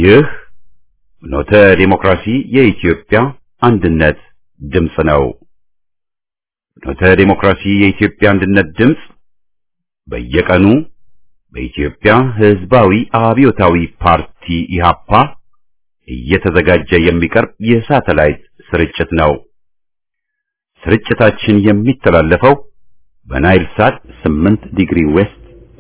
ይህ ፍኖተ ዲሞክራሲ የኢትዮጵያ አንድነት ድምፅ ነው። ፍኖተ ዲሞክራሲ የኢትዮጵያ አንድነት ድምፅ በየቀኑ በኢትዮጵያ ሕዝባዊ አብዮታዊ ፓርቲ ኢህአፓ እየተዘጋጀ የሚቀርብ የሳተላይት ስርጭት ነው። ስርጭታችን የሚተላለፈው በናይል ሳት 8 ዲግሪ ዌስት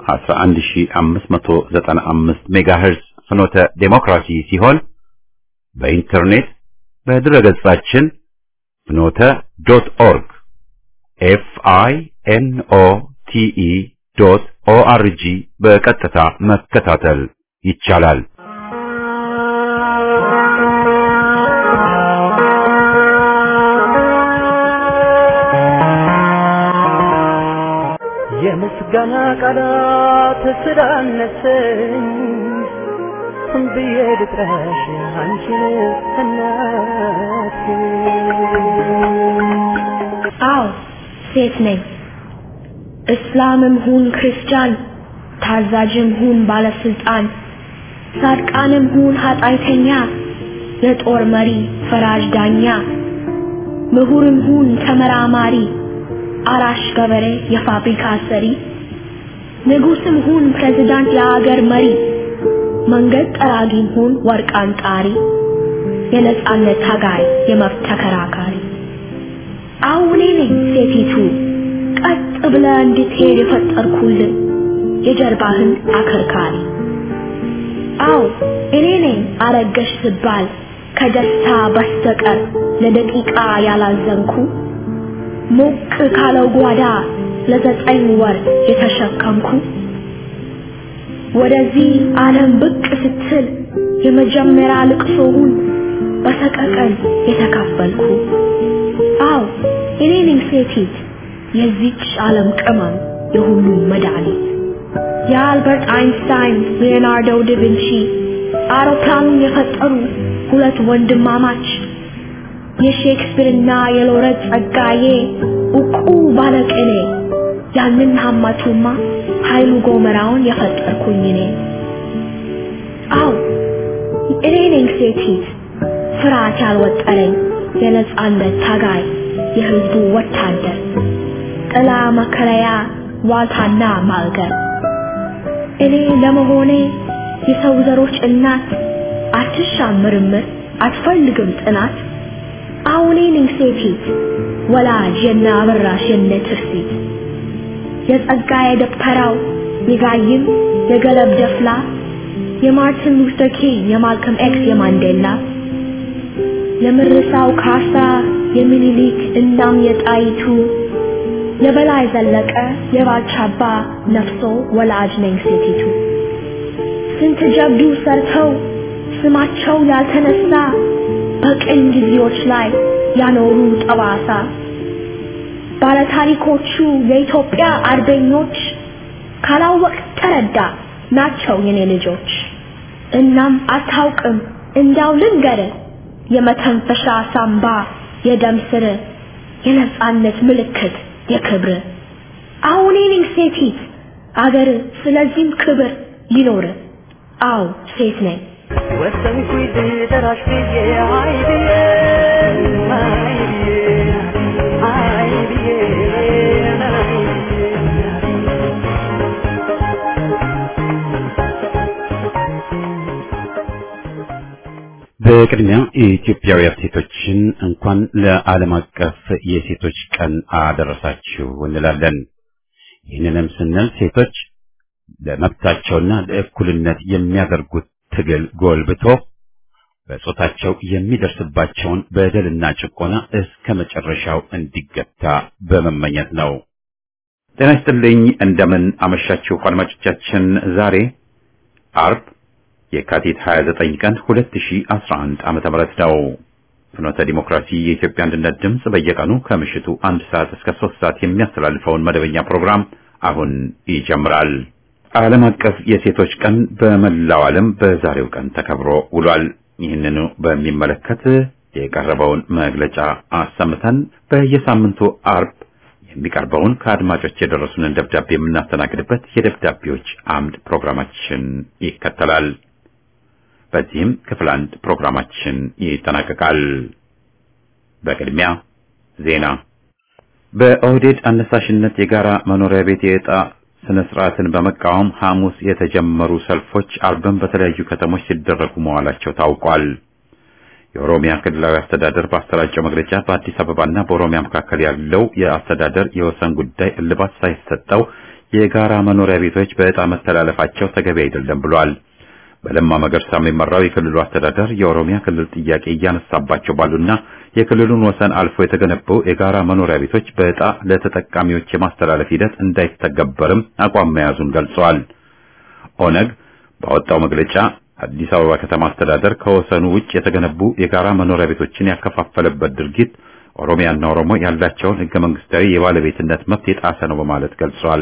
11595 ሜጋሄርዝ ፍኖተ ዴሞክራሲ ሲሆን በኢንተርኔት በድረገጻችን ፍኖተ ዶት ኦርግ ኤፍ አይ ኤን ኦ ቲ ኢ ዶት ኦ አር ጂ በቀጥታ መከታተል ይቻላል። የምስጋና ቃላት ስላነሰኝ ብዬ ልጥራሽ አንቺን እናቴ። አዎ ሴት ነኝ። እስላምም ሁን ክርስቲያን፣ ታዛዥም ሁን ባለስልጣን፣ ጻድቃንም ሁን ኃጢአተኛ፣ የጦር መሪ ፈራጅ ዳኛ፣ ምሁርም ሁን ተመራማሪ፣ አራሽ ገበሬ የፋብሪካ ሰሪ፣ ንጉስም ሁን ፕሬዝዳንት የአገር መሪ፣ መንገድ ጠራጊም ሁን ወርቅ አንጣሪ፣ የነጻነት ታጋይ የመብት ተከራካሪ አሁን እኔ ነኝ ሴቲቱ ቀጥ ብለ እንድትሄድ የፈጠርኩልን የጀርባህን አከርካሪ። አዎ እኔ ነኝ አረገሽ ስባል ከደስታ በስተቀር ለደቂቃ ያላዘንኩ ሞቅ ካለው ጓዳ ለዘጠኝ ወር የተሸከምኩ ወደዚህ ዓለም ብቅ ስትል የመጀመሪያ ልቅሶውን በሰቀቀን የተካፈልኩ አዎ እኔ ነኝ ሴቲት የዚች ዓለም ቅመም የሁሉም መድኃኒት የአልበርት አይንስታይን ሊዮናርዶ ዳቪንቺ አውሮፕላኑን የፈጠሩ ሁለት ወንድማማች የሼክስፒርና የሎረት ጸጋዬ እቁ ባለቅኔ ያንን ሀማቱማ ኃይሉ ጎመራውን የፈጠርኩኝ እኔ አዎ እኔ ነኝ ሴቲት ፍርሃት ያልወጠረኝ የነጻነት ታጋይ የህዝቡ ወታደር ጥላ መከለያ ዋልታና ማልገር እኔ ለመሆኔ የሰው ዘሮች እናት አትሻም ምርምር አትፈልግም ጥናት አሁኔ ነኝ ሴቲት ወላጅ የነ አበራሽ የነ ትርሲት የጸጋዬ ደብተራው የጋይም የገለብ ደፍላ የማርቲን ሉተር ኪንግ የማልከም ኤክስ የማንዴላ የምርሳው ካሳ የሚኒሊክ እናም የጣይቱ የበላይ ዘለቀ የባልቻባ ነፍሶ ወላጅ ነኝ ሴቲቱ ስንት ጀብዱ ሰርተው ስማቸው ያልተነሳ በቅኝ ጊዜዎች ላይ ያኖሩ ጠባሳ ባለታሪኮቹ የኢትዮጵያ አርበኞች ካላወቅ ተረዳ ናቸው የኔ ልጆች እናም አታውቅም እንዳው ልንገርህ የመተንፈሻ ሳምባ የደም ስር የነጻነት ምልክት የክብር አሁን እኔ ሴቲት አገር ስለዚህም ክብር ይኖር አው ሴት ነኝ ወሰንኩኝ ልጠራሽ ብዬ አይ ብዬ አይ ብዬ አይ ብዬ አይ በቅድሚያ የኢትዮጵያውያን ሴቶችን እንኳን ለዓለም አቀፍ የሴቶች ቀን አደረሳችሁ እንላለን። ይህንንም ስንል ሴቶች ለመብታቸውና ለእኩልነት የሚያደርጉት ትግል ጎልብቶ በጾታቸው የሚደርስባቸውን በደልና ጭቆና እስከ መጨረሻው እንዲገታ በመመኘት ነው። ጤና ይስጥልኝ። እንደምን አመሻችሁ አድማጮቻችን። ዛሬ አርብ የካቲት 29 ቀን 2011 ዓመተ ምህረት ነው። ፍኖተ ዲሞክራሲ የኢትዮጵያ አንድነት ድምፅ በየቀኑ ከምሽቱ አንድ ሰዓት እስከ ሶስት ሰዓት የሚያስተላልፈውን መደበኛ ፕሮግራም አሁን ይጀምራል። ዓለም አቀፍ የሴቶች ቀን በመላው ዓለም በዛሬው ቀን ተከብሮ ውሏል። ይህንኑ በሚመለከት የቀረበውን መግለጫ አሰምተን በየሳምንቱ አርብ የሚቀርበውን ከአድማጮች የደረሱንን ደብዳቤ የምናስተናግድበት የደብዳቤዎች አምድ ፕሮግራማችን ይከተላል። በዚህም ክፍል አንድ ፕሮግራማችን ይጠናቀቃል። በቅድሚያ ዜና። በኦህዴድ አነሳሽነት የጋራ መኖሪያ ቤት የዕጣ ስነ ስርዓትን በመቃወም ሐሙስ የተጀመሩ ሰልፎች አርብም በተለያዩ ከተሞች ሲደረጉ መዋላቸው ታውቋል። የኦሮሚያ ክልላዊ አስተዳደር ባሰራጨው መግለጫ በአዲስ አበባና በኦሮሚያ መካከል ያለው የአስተዳደር የወሰን ጉዳይ እልባት ሳይሰጠው የጋራ መኖሪያ ቤቶች በዕጣ መተላለፋቸው ተገቢ አይደለም ብሏል። በለማ መገርሳ የሚመራው የክልሉ አስተዳደር የኦሮሚያ ክልል ጥያቄ እያነሳባቸው ባሉና የክልሉን ወሰን አልፎ የተገነቡ የጋራ መኖሪያ ቤቶች በዕጣ ለተጠቃሚዎች የማስተላለፍ ሂደት እንዳይተገበርም አቋም መያዙን ገልጸዋል። ኦነግ ባወጣው መግለጫ አዲስ አበባ ከተማ አስተዳደር ከወሰኑ ውጭ የተገነቡ የጋራ መኖሪያ ቤቶችን ያከፋፈለበት ድርጊት ኦሮሚያና ኦሮሞ ያላቸውን ሕገ መንግስታዊ የባለቤትነት መብት የጣሰ ነው በማለት ገልጿል።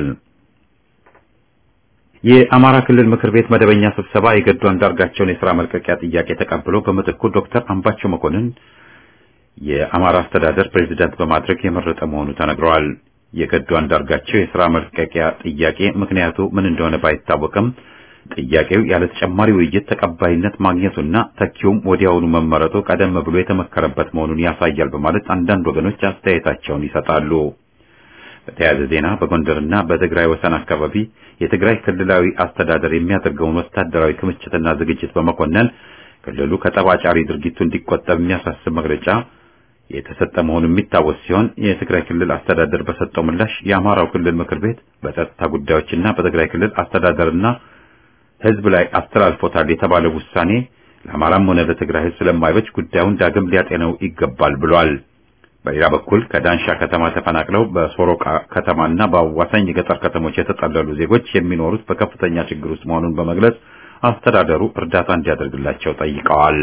የአማራ ክልል ምክር ቤት መደበኛ ስብሰባ የገዱ አንዳርጋቸውን የሥራ መልቀቂያ ጥያቄ ተቀብሎ በምትኩ ዶክተር አምባቸው መኮንን የአማራ አስተዳደር ፕሬዝዳንት በማድረግ የመረጠ መሆኑ ተነግረዋል። የገዱ አንዳርጋቸው የሥራ መልቀቂያ ጥያቄ ምክንያቱ ምን እንደሆነ ባይታወቅም ጥያቄው ያለ ተጨማሪ ውይይት ተቀባይነት ማግኘቱና ተኪውም ወዲያውኑ መመረጡ ቀደም ብሎ የተመከረበት መሆኑን ያሳያል በማለት አንዳንድ ወገኖች አስተያየታቸውን ይሰጣሉ። በተያያዘ ዜና በጎንደርና በትግራይ ወሰን አካባቢ የትግራይ ክልላዊ አስተዳደር የሚያደርገውን ወታደራዊ ክምችትና ዝግጅት በመኮነን ክልሉ ከጠባጫሪ ድርጊቱ እንዲቆጠብ የሚያሳስብ መግለጫ የተሰጠ መሆኑ የሚታወስ ሲሆን የትግራይ ክልል አስተዳደር በሰጠው ምላሽ የአማራው ክልል ምክር ቤት በጸጥታ ጉዳዮችና በትግራይ ክልል አስተዳደርና ሕዝብ ላይ አስተላልፎታል የተባለው ውሳኔ ለአማራም ሆነ ለትግራይ ሕዝብ ስለማይበጅ ጉዳዩን ዳግም ሊያጤነው ይገባል ብሏል። በሌላ በኩል ከዳንሻ ከተማ ተፈናቅለው በሶሮቃ ከተማና በአዋሳኝ የገጠር ከተሞች የተጠለሉ ዜጎች የሚኖሩት በከፍተኛ ችግር ውስጥ መሆኑን በመግለጽ አስተዳደሩ እርዳታ እንዲያደርግላቸው ጠይቀዋል።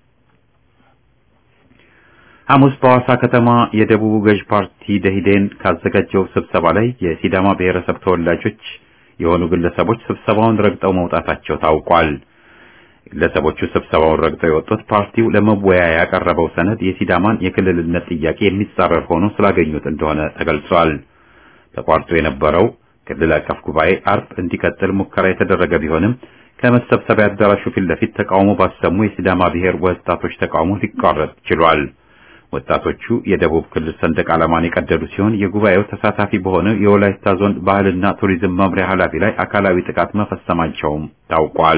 ሐሙስ በሐዋሳ ከተማ የደቡብ ገዥ ፓርቲ ደኢህዴን ካዘጋጀው ስብሰባ ላይ የሲዳማ ብሔረሰብ ተወላጆች የሆኑ ግለሰቦች ስብሰባውን ረግጠው መውጣታቸው ታውቋል። ግለሰቦቹ ስብሰባውን ረግጠው የወጡት ፓርቲው ለመወያያ ያቀረበው ሰነድ የሲዳማን የክልልነት ጥያቄ የሚጻረር ሆኖ ስላገኙት እንደሆነ ተገልጿል። ተቋርጦ የነበረው ክልል አቀፍ ጉባኤ አርብ እንዲቀጥል ሙከራ የተደረገ ቢሆንም ከመሰብሰቢያ አዳራሹ ፊት ለፊት ተቃውሞ ባሰሙ የሲዳማ ብሔር ወጣቶች ተቃውሞ ሊቋረጥ ችሏል። ወጣቶቹ የደቡብ ክልል ሰንደቅ ዓላማን የቀደዱ ሲሆን የጉባኤው ተሳታፊ በሆነው የወላይታ ዞን ባህልና ቱሪዝም መምሪያ ኃላፊ ላይ አካላዊ ጥቃት መፈጸማቸውም ታውቋል።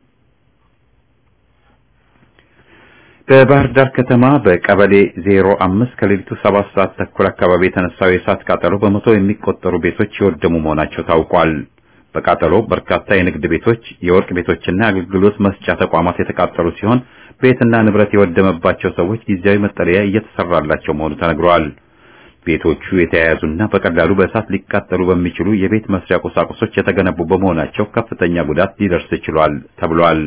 በባህር ዳር ከተማ በቀበሌ 05 ከሌሊቱ 7 ሰዓት ተኩል አካባቢ የተነሳው የእሳት ቃጠሎ በመቶ የሚቆጠሩ ቤቶች የወደሙ መሆናቸው ታውቋል። በቃጠሎ በርካታ የንግድ ቤቶች፣ የወርቅ ቤቶችና የአገልግሎት መስጫ ተቋማት የተቃጠሉ ሲሆን ቤትና ንብረት የወደመባቸው ሰዎች ጊዜያዊ መጠለያ እየተሰራላቸው መሆኑ ተነግሯል። ቤቶቹ የተያያዙና በቀላሉ በእሳት ሊቃጠሉ በሚችሉ የቤት መስሪያ ቁሳቁሶች የተገነቡ በመሆናቸው ከፍተኛ ጉዳት ሊደርስ ችሏል ተብሏል።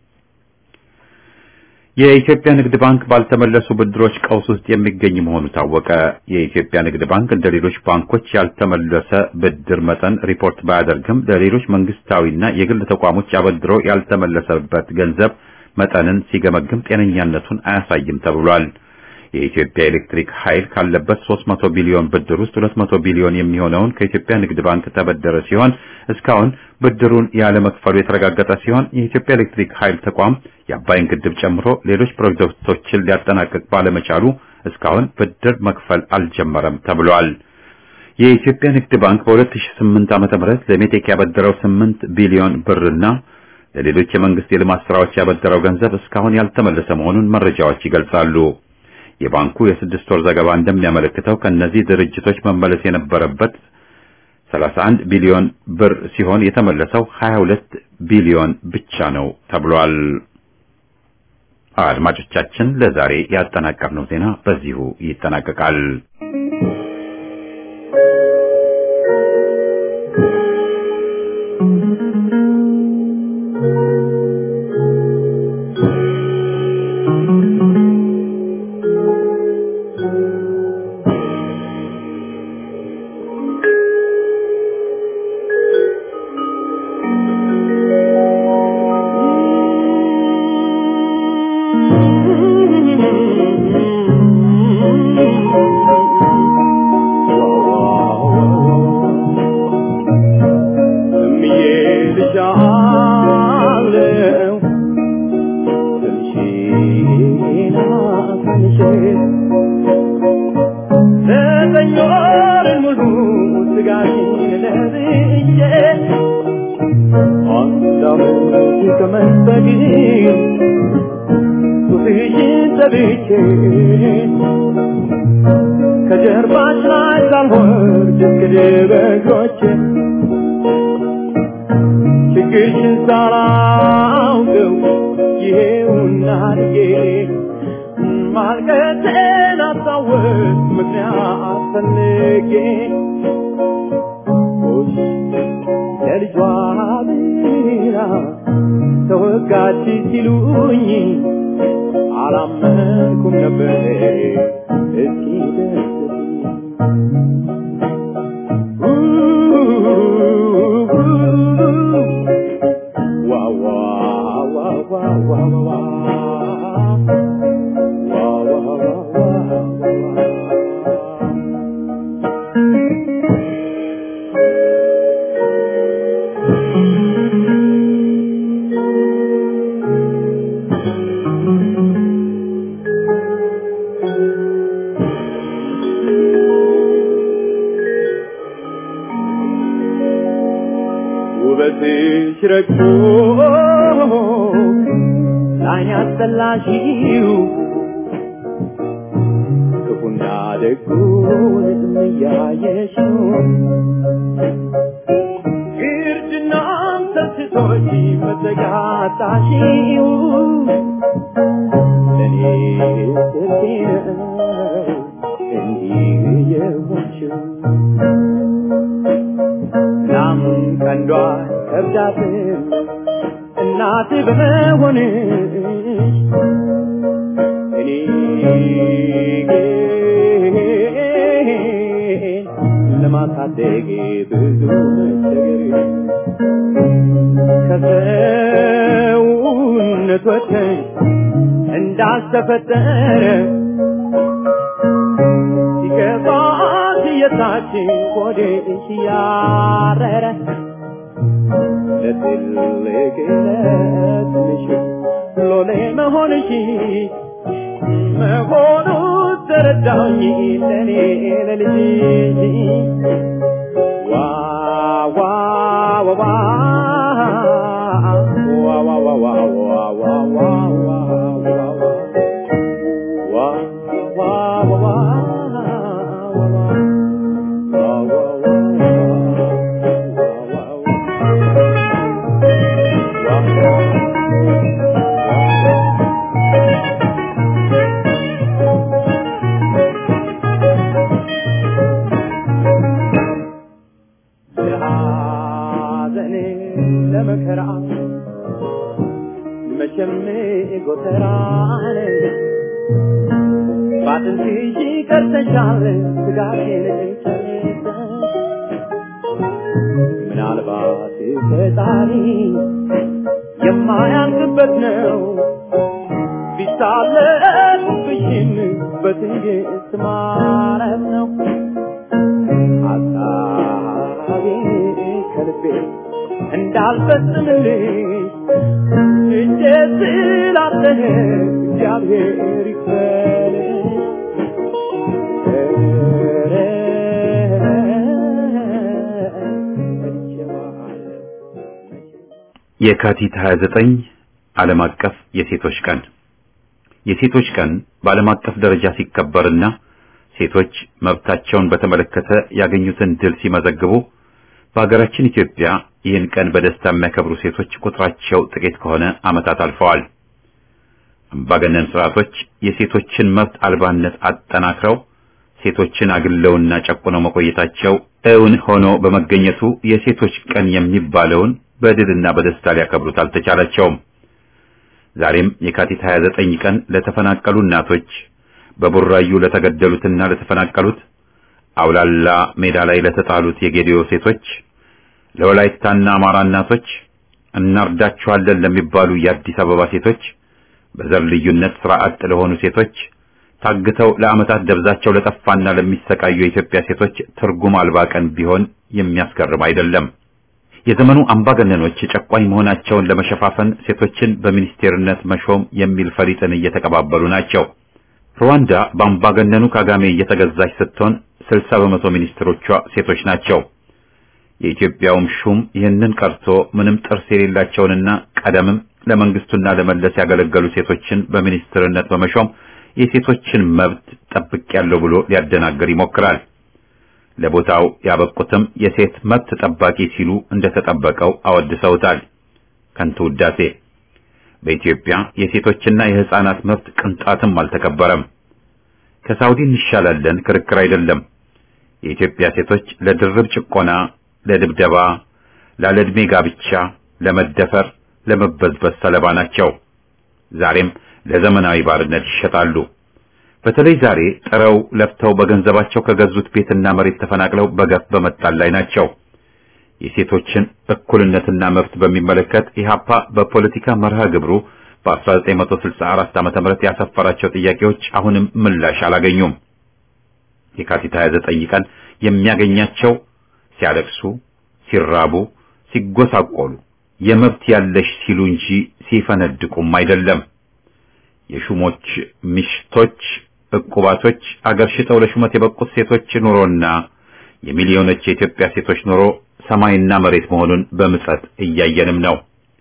የኢትዮጵያ ንግድ ባንክ ባልተመለሱ ብድሮች ቀውስ ውስጥ የሚገኝ መሆኑ ታወቀ። የኢትዮጵያ ንግድ ባንክ እንደ ሌሎች ባንኮች ያልተመለሰ ብድር መጠን ሪፖርት ባያደርግም ለሌሎች መንግስታዊና የግል ተቋሞች አበድሮ ያልተመለሰበት ገንዘብ መጠንን ሲገመግም ጤነኛነቱን አያሳይም ተብሏል። የኢትዮጵያ ኤሌክትሪክ ኃይል ካለበት 300 ቢሊዮን ብድር ውስጥ 200 ቢሊዮን የሚሆነውን ከኢትዮጵያ ንግድ ባንክ ተበደረ ሲሆን እስካሁን ብድሩን ያለ መክፈሉ የተረጋገጠ ሲሆን የኢትዮጵያ ኤሌክትሪክ ኃይል ተቋም የአባይን ግድብ ጨምሮ ሌሎች ፕሮጀክቶችን ሊያጠናቅቅ ባለመቻሉ እስካሁን ብድር መክፈል አልጀመረም ተብሏል። የኢትዮጵያ ንግድ ባንክ በ2008 ዓ.ም ለሜቴክ ያበደረው 8 ቢሊዮን ብርና ለሌሎች የመንግስት የልማት ስራዎች ያበደረው ገንዘብ እስካሁን ያልተመለሰ መሆኑን መረጃዎች ይገልጻሉ። የባንኩ የስድስት ወር ዘገባ እንደሚያመለክተው ከእነዚህ ድርጅቶች መመለስ የነበረበት 31 ቢሊዮን ብር ሲሆን የተመለሰው 22 ቢሊዮን ብቻ ነው ተብሏል። አድማጮቻችን ለዛሬ ያጠናቀርነው ዜና በዚሁ ይጠናቀቃል። Thank you. ላመች ከመስጠት ጡትሽን ሰብቼ ከጀርባሽ ላይ ሳልወርድ እስክድር በእግሮቼ ችግርሽን ሳላውቀው ይሄውና ልጄ ማልቀሴን አስታወስ ምክንያት ፈልጌ ሆሽ ለልጇ ብላ ተወጋች ሲሉኝ አላመንኩም ነበር እስኪ ደስ ውበትሽ ረግቶ ላይን ያስጠላሽው ክፉና ደጉን እያየሽው ግርድናም ሰስቶሽ መዘጋታሽው ለእኔ ስልቴ ነው እንዲህ የሆንሽው እናም ቀንዷ ከብዳትም እናት በመሆንሽ እኔ ግን ለማሳደግ ብዙ መቸገር ከሰውነት ወጥተሽ እንዳልተፈጠረ ሲገባት የታችን ቆዴሽ ያረረ ለትልቅ ለትንሽ ሎሌ መሆንሽ መሆኑ ተረዳኝ ለኔ ለልጅሽ ዋ ዋ ዋ ዋ ዋ ዋ ዋ ዋ ዋ ዋ ዋ ዋ ዋ ዋ ለሐዘኔ ለመከራ መቼም ጎተራን ባጥንትሽ ቀርተሻል ስጋቴን ጨርሰሽ ምናልባት ፈጣሪ የማያልቅበት ነው ቢሳለቅብሽም በትዕግስት ማረፍ ነው ሀሳቤ ከልቤ እንዳልፈጽምልሽ እጄ ስላጠነ እግዚአብሔር ይክፈልሽ ኧረ እችዋለሁ የካቲት 29 ዓለም አቀፍ የሴቶች ቀን የሴቶች ቀን በዓለም አቀፍ ደረጃ ሲከበርና ሴቶች መብታቸውን በተመለከተ ያገኙትን ድል ሲመዘግቡ በሀገራችን ኢትዮጵያ ይህን ቀን በደስታ የሚያከብሩ ሴቶች ቁጥራቸው ጥቂት ከሆነ ዓመታት አልፈዋል። አምባገነን ስርዓቶች የሴቶችን መብት አልባነት አጠናክረው ሴቶችን አግለውና ጨቁነው መቆየታቸው እውን ሆኖ በመገኘቱ የሴቶች ቀን የሚባለውን በድልና በደስታ ሊያከብሩት አልተቻላቸውም። ዛሬም የካቲት 29 ቀን ለተፈናቀሉ እናቶች፣ በቡራዩ ለተገደሉትና ለተፈናቀሉት፣ አውላላ ሜዳ ላይ ለተጣሉት የጌዲዮ ሴቶች፣ ለወላይታና አማራ እናቶች፣ እናርዳችኋለን ለሚባሉ የአዲስ አበባ ሴቶች፣ በዘር ልዩነት ስራ አጥ ለሆኑ ሴቶች፣ ታግተው ለዓመታት ደብዛቸው ለጠፋና ለሚሰቃዩ የኢትዮጵያ ሴቶች ትርጉም አልባ ቀን ቢሆን የሚያስገርም አይደለም። የዘመኑ አምባገነኖች ጨቋኝ መሆናቸውን ለመሸፋፈን ሴቶችን በሚኒስቴርነት መሾም የሚል ፈሊጥን እየተቀባበሉ ናቸው። ሩዋንዳ በአምባገነኑ ካጋሜ እየተገዛች ስትሆን 60 በመቶ ሚኒስትሮቿ ሴቶች ናቸው። የኢትዮጵያውም ሹም ይህንን ቀርቶ ምንም ጥርስ የሌላቸውንና ቀደምም ለመንግስቱና ለመለስ ያገለገሉ ሴቶችን በሚኒስትርነት በመሾም የሴቶችን መብት ጠብቄያለሁ ብሎ ሊያደናግር ይሞክራል። ለቦታው ያበቁትም የሴት መብት ጠባቂ ሲሉ እንደተጠበቀው አወድሰውታል። ከንቱ ውዳሴ። በኢትዮጵያ የሴቶችና የሕፃናት መብት ቅንጣትም አልተከበረም። ከሳውዲ እንሻላለን ክርክር አይደለም። የኢትዮጵያ ሴቶች ለድርብ ጭቆና፣ ለድብደባ፣ ላለዕድሜ ጋብቻ፣ ለመደፈር፣ ለመበዝበዝ ሰለባ ናቸው። ዛሬም ለዘመናዊ ባርነት ይሸጣሉ። በተለይ ዛሬ ጥረው ለፍተው በገንዘባቸው ከገዙት ቤትና መሬት ተፈናቅለው በገፍ በመጣል ላይ ናቸው። የሴቶችን እኩልነትና መብት በሚመለከት ኢህአፓ በፖለቲካ መርሃ ግብሩ በ1964 ዓመተ ምህረት ያሰፈራቸው ጥያቄዎች አሁንም ምላሽ አላገኙም። የካቲት 29 ቀን የሚያገኛቸው ሲያለቅሱ፣ ሲራቡ፣ ሲጎሳቆሉ የመብት ያለሽ ሲሉ እንጂ ሲፈነድቁም አይደለም። የሹሞች ሚሽቶች ዕቁባቶች አገር ሽጠው ለሹመት የበቁት ሴቶች ኑሮና የሚሊዮኖች የኢትዮጵያ ሴቶች ኑሮ ሰማይና መሬት መሆኑን በምጸት እያየንም ነው።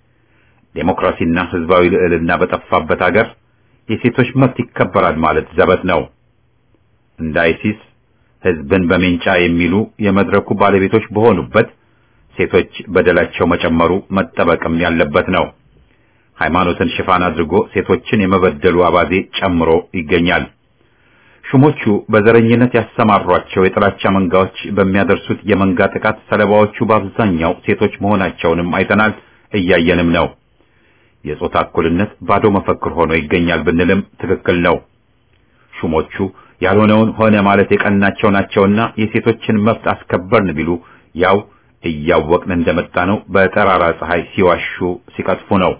ዴሞክራሲና ሕዝባዊ ልዕልና በጠፋበት አገር የሴቶች መብት ይከበራል ማለት ዘበት ነው። እንደ አይሲስ ሕዝብን በሜንጫ የሚሉ የመድረኩ ባለቤቶች በሆኑበት ሴቶች በደላቸው መጨመሩ መጠበቅም ያለበት ነው። ሃይማኖትን ሽፋን አድርጎ ሴቶችን የመበደሉ አባዜ ጨምሮ ይገኛል። ሹሞቹ በዘረኝነት ያሰማሯቸው የጥላቻ መንጋዎች በሚያደርሱት የመንጋ ጥቃት ሰለባዎቹ በአብዛኛው ሴቶች መሆናቸውንም አይተናል፣ እያየንም ነው። የጾታ እኩልነት ባዶ መፈክር ሆኖ ይገኛል ብንልም ትክክል ነው። ሹሞቹ ያልሆነውን ሆነ ማለት የቀናቸው ናቸውና የሴቶችን መብት አስከበርን ቢሉ ያው እያወቅን እንደመጣ ነው በጠራራ ፀሐይ ሲዋሹ ሲቀጥፉ ነው።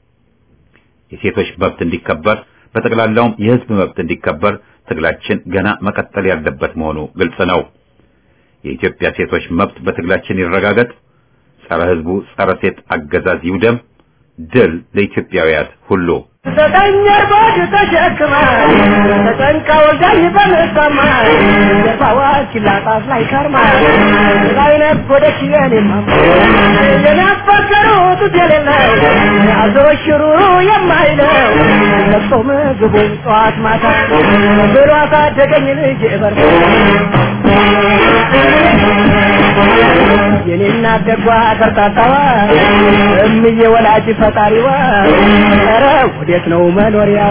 የሴቶች መብት እንዲከበር በጠቅላላውም የሕዝብ መብት እንዲከበር ትግላችን ገና መቀጠል ያለበት መሆኑ ግልጽ ነው። የኢትዮጵያ ሴቶች መብት በትግላችን ይረጋገጥ። ጸረ ሕዝቡ ጸረ ሴት አገዛዝ ይውደም። ድል ለኢትዮጵያውያት ሁሉ። ዘጠኝ እርቦች ተሸክማ ተጨንቃ ወልዳኝ በምሰማ የባዋች ላጣት ላይ ከርማ ላይ ነጎደች የኔማማ የናፈቀሩት የሌለው አዞ ሽሩሩ የማይለው ለብሶ ምግቡን ጠዋት ማታ ብሎ አሳደገኝ ልጅ በር የኔና ደጓ ከርታታዋ እምዬ ወላጅ ፈጣሪዋ ኧረ ወዴት ነው መኖሪያው?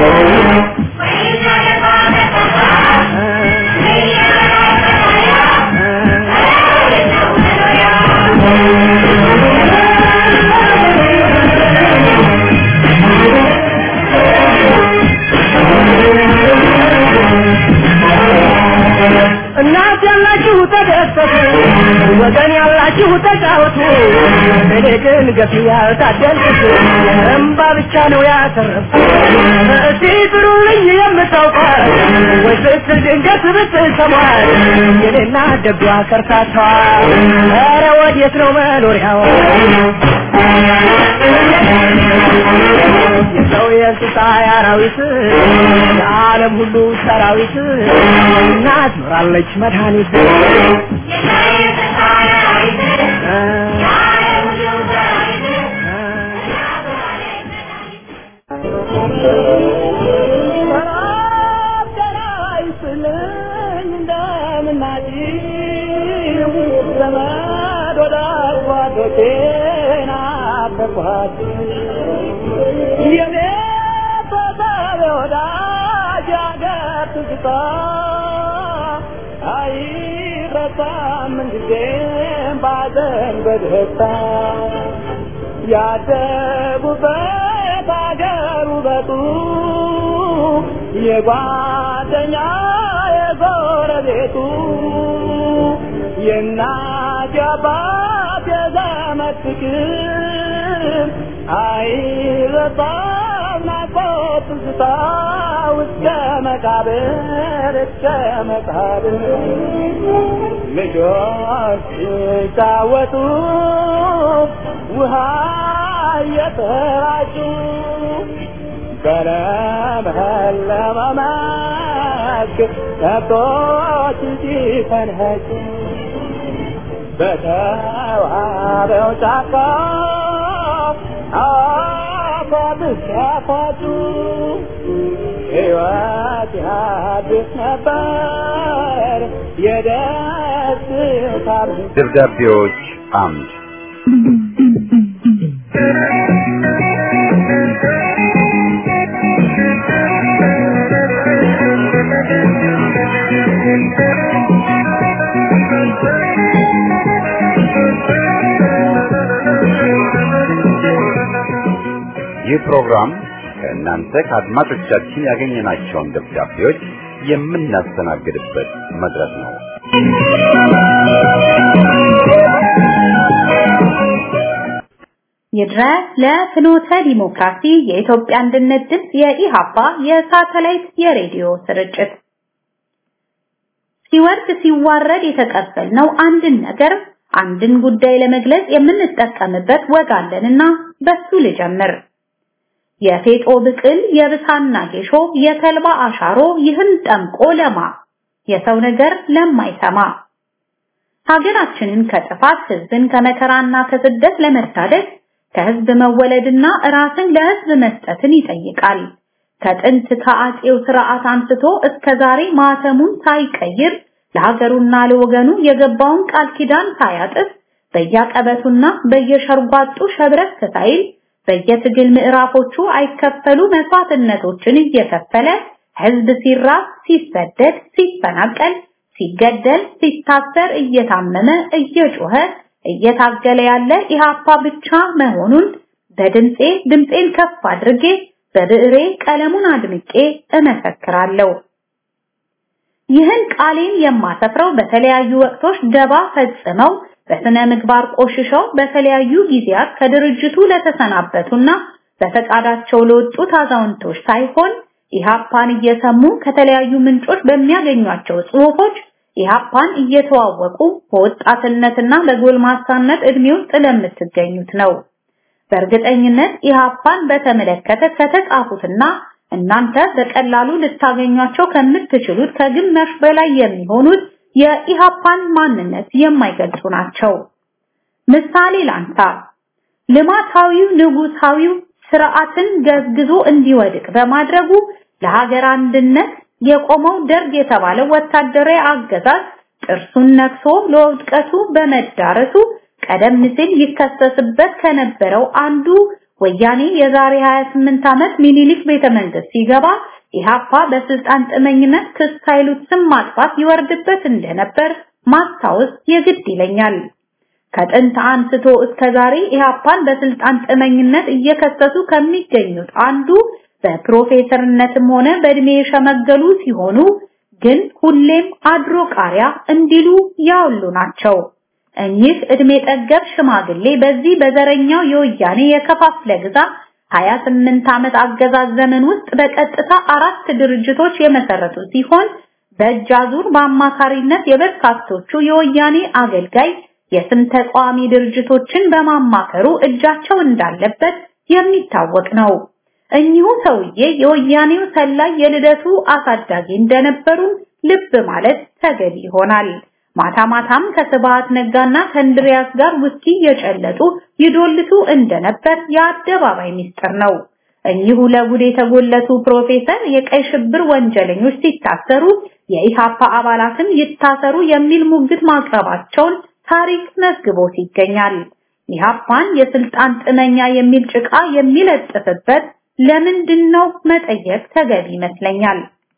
እናት ያላችሁ ተደሰቱ፣ ወገን ያላችሁ ተጫወቱ። እኔ ግን ገፊ ያልታደልኩት እምባ ብቻ ነው ያተረፍኩት። እስቲ ጥሩልኝ የምታውቋት ወይ ስትል ድንገት ብትሰሟት የኔና ደጓ ከርታታዋ ኧረ ወዴት ነው መኖሪያዋ? የሰው የእንስሳ የአራዊት የዓለም ሁሉ ሰራዊት እናት ኖራለች መድኃኒት ያደጉበት አገር ውበቱ የጓደኛ የጎረቤቱ የእናት የአባት የዘመድ ፍቅር አይረሳም ናፍቆት ትዝታ እስከ መቃብር እስከ መቃብር ልጆች ሲጫወቱ ውሃ እየተራጩ በለመለመ መስክ ከብቶች ሲፈንኸጩ በተዋበው ጫካ አፏብስ ያፏጩ ሕይወት ያድስ ነበር የደስታ ደብዳቤዎች አምድ ይህ ፕሮግራም ከእናንተ ከአድማጮቻችን ያገኘናቸውን ደብዳቤዎች የምናስተናግድበት መድረክ ነው። ይድረስ ለፍኖተ ዲሞክራሲ የኢትዮጵያ አንድነት ድምፅ የኢሃፓ የሳተላይት የሬዲዮ ስርጭት ሲወርድ ሲዋረድ የተቀበልነው አንድን ነገር አንድን ጉዳይ ለመግለጽ የምንጠቀምበት ወግ አለንና በሱ ልጀምር። የፌጦ ብቅል የብሳና ጌሾ የተልባ አሻሮ ይህን ጠምቆ ለማ የሰው ነገር ለማይሰማ ሀገራችንን ከጥፋት ህዝብን ከመከራና ከስደት ለመታደግ ከህዝብ መወለድና ራስን ለህዝብ መስጠትን ይጠይቃል። ከጥንት ከአጼው ስርዓት አንስቶ እስከ ዛሬ ማተሙን ሳይቀይር ለሀገሩና ለወገኑ የገባውን ቃል ኪዳን ሳያጥፍ በየቀበቱና በየሸርጓጡ ሸብረክ ሳይል በየትግል ምዕራፎቹ አይከፈሉ መስዋዕትነቶችን እየከፈለ ህዝብ ሲራብ፣ ሲሰደድ፣ ሲፈናቀል፣ ሲገደል፣ ሲታሰር፣ እየታመመ እየጮኸ እየታገለ ያለ ኢሃፓ ብቻ መሆኑን በድምጼ ድምጼን ከፍ አድርጌ በብዕሬ ቀለሙን አድምቄ እመሰክራለሁ። ይህን ቃሌን የማሰፍረው በተለያዩ ወቅቶች ደባ ፈጽመው በስነ ምግባር ቆሽሸው በተለያዩ ጊዜያት ከድርጅቱ ለተሰናበቱና በፈቃዳቸው ለወጡት አዛውንቶች ሳይሆን ኢሃፓን እየሰሙ ከተለያዩ ምንጮች በሚያገኟቸው ጽሑፎች ኢሃፓን እየተዋወቁ በወጣትነትና በጎልማሳነት እድሜ ውስጥ ለምትገኙት ነው። በእርግጠኝነት ኢሃፓን በተመለከተ ከተጻፉትና እናንተ በቀላሉ ልታገኟቸው ከምትችሉት ከግማሽ በላይ የሚሆኑት የኢሃፓን ማንነት የማይገልጹ ናቸው። ምሳሌ ላንሳ። ልማታዊው ንጉሳዊው ስርዓትን ገዝግዞ እንዲወድቅ በማድረጉ ለሀገር አንድነት የቆመው ደርግ የተባለው ወታደራዊ አገዛዝ ጥርሱን ነክሶ ለውድቀቱ በመዳረሱ ቀደም ሲል ይከሰስበት ከነበረው አንዱ ወያኔ የዛሬ 28 ዓመት ሚኒሊክ ቤተ መንግስት ሲገባ ኢሃፓ በስልጣን ጥመኝነት ክስ ሳይሉት ስም ማጥፋት ይወርድበት እንደነበር ማስታወስ የግድ ይለኛል። ከጥንት አንስቶ እስከ ዛሬ ኢሃፓን በስልጣን ጥመኝነት እየከሰሱ ከሚገኙት አንዱ በፕሮፌሰርነትም ሆነ በእድሜ የሸመገሉ ሲሆኑ ግን ሁሌም አድሮ ቃሪያ እንዲሉ ያውሉ ናቸው። እኚህ እድሜ ጠገብ ሽማግሌ በዚህ በዘረኛው የወያኔ የከፋፍለ ግዛ 28 ዓመት አገዛዝ ዘመን ውስጥ በቀጥታ አራት ድርጅቶች የመሰረቱ ሲሆን በእጅ አዙር በአማካሪነት የበርካቶቹ የወያኔ አገልጋይ የስም ተቃዋሚ ድርጅቶችን በማማከሩ እጃቸው እንዳለበት የሚታወቅ ነው። እኚሁ ሰውዬ የወያኔው ሰላይ የልደቱ አሳዳጊ እንደነበሩ ልብ ማለት ተገቢ ይሆናል። ማታ ማታም ከስብሃት ነጋና ከእንድሪያስ ጋር ውስኪ የጨለጡ ይዶልቱ እንደነበር የአደባባይ ሚስጥር ነው። እኚሁ ለጉድ የተጎለቱ ፕሮፌሰር የቀይ ሽብር ወንጀለኞች ሲታሰሩ የኢሃፓ አባላትም ይታሰሩ የሚል ሙግት ማቅረባቸውን ታሪክ መዝግቦት ይገኛል። ኢሃፓን የስልጣን ጥመኛ የሚል ጭቃ የሚለጥፍበት ለምንድን ነው መጠየቅ ተገቢ ይመስለኛል።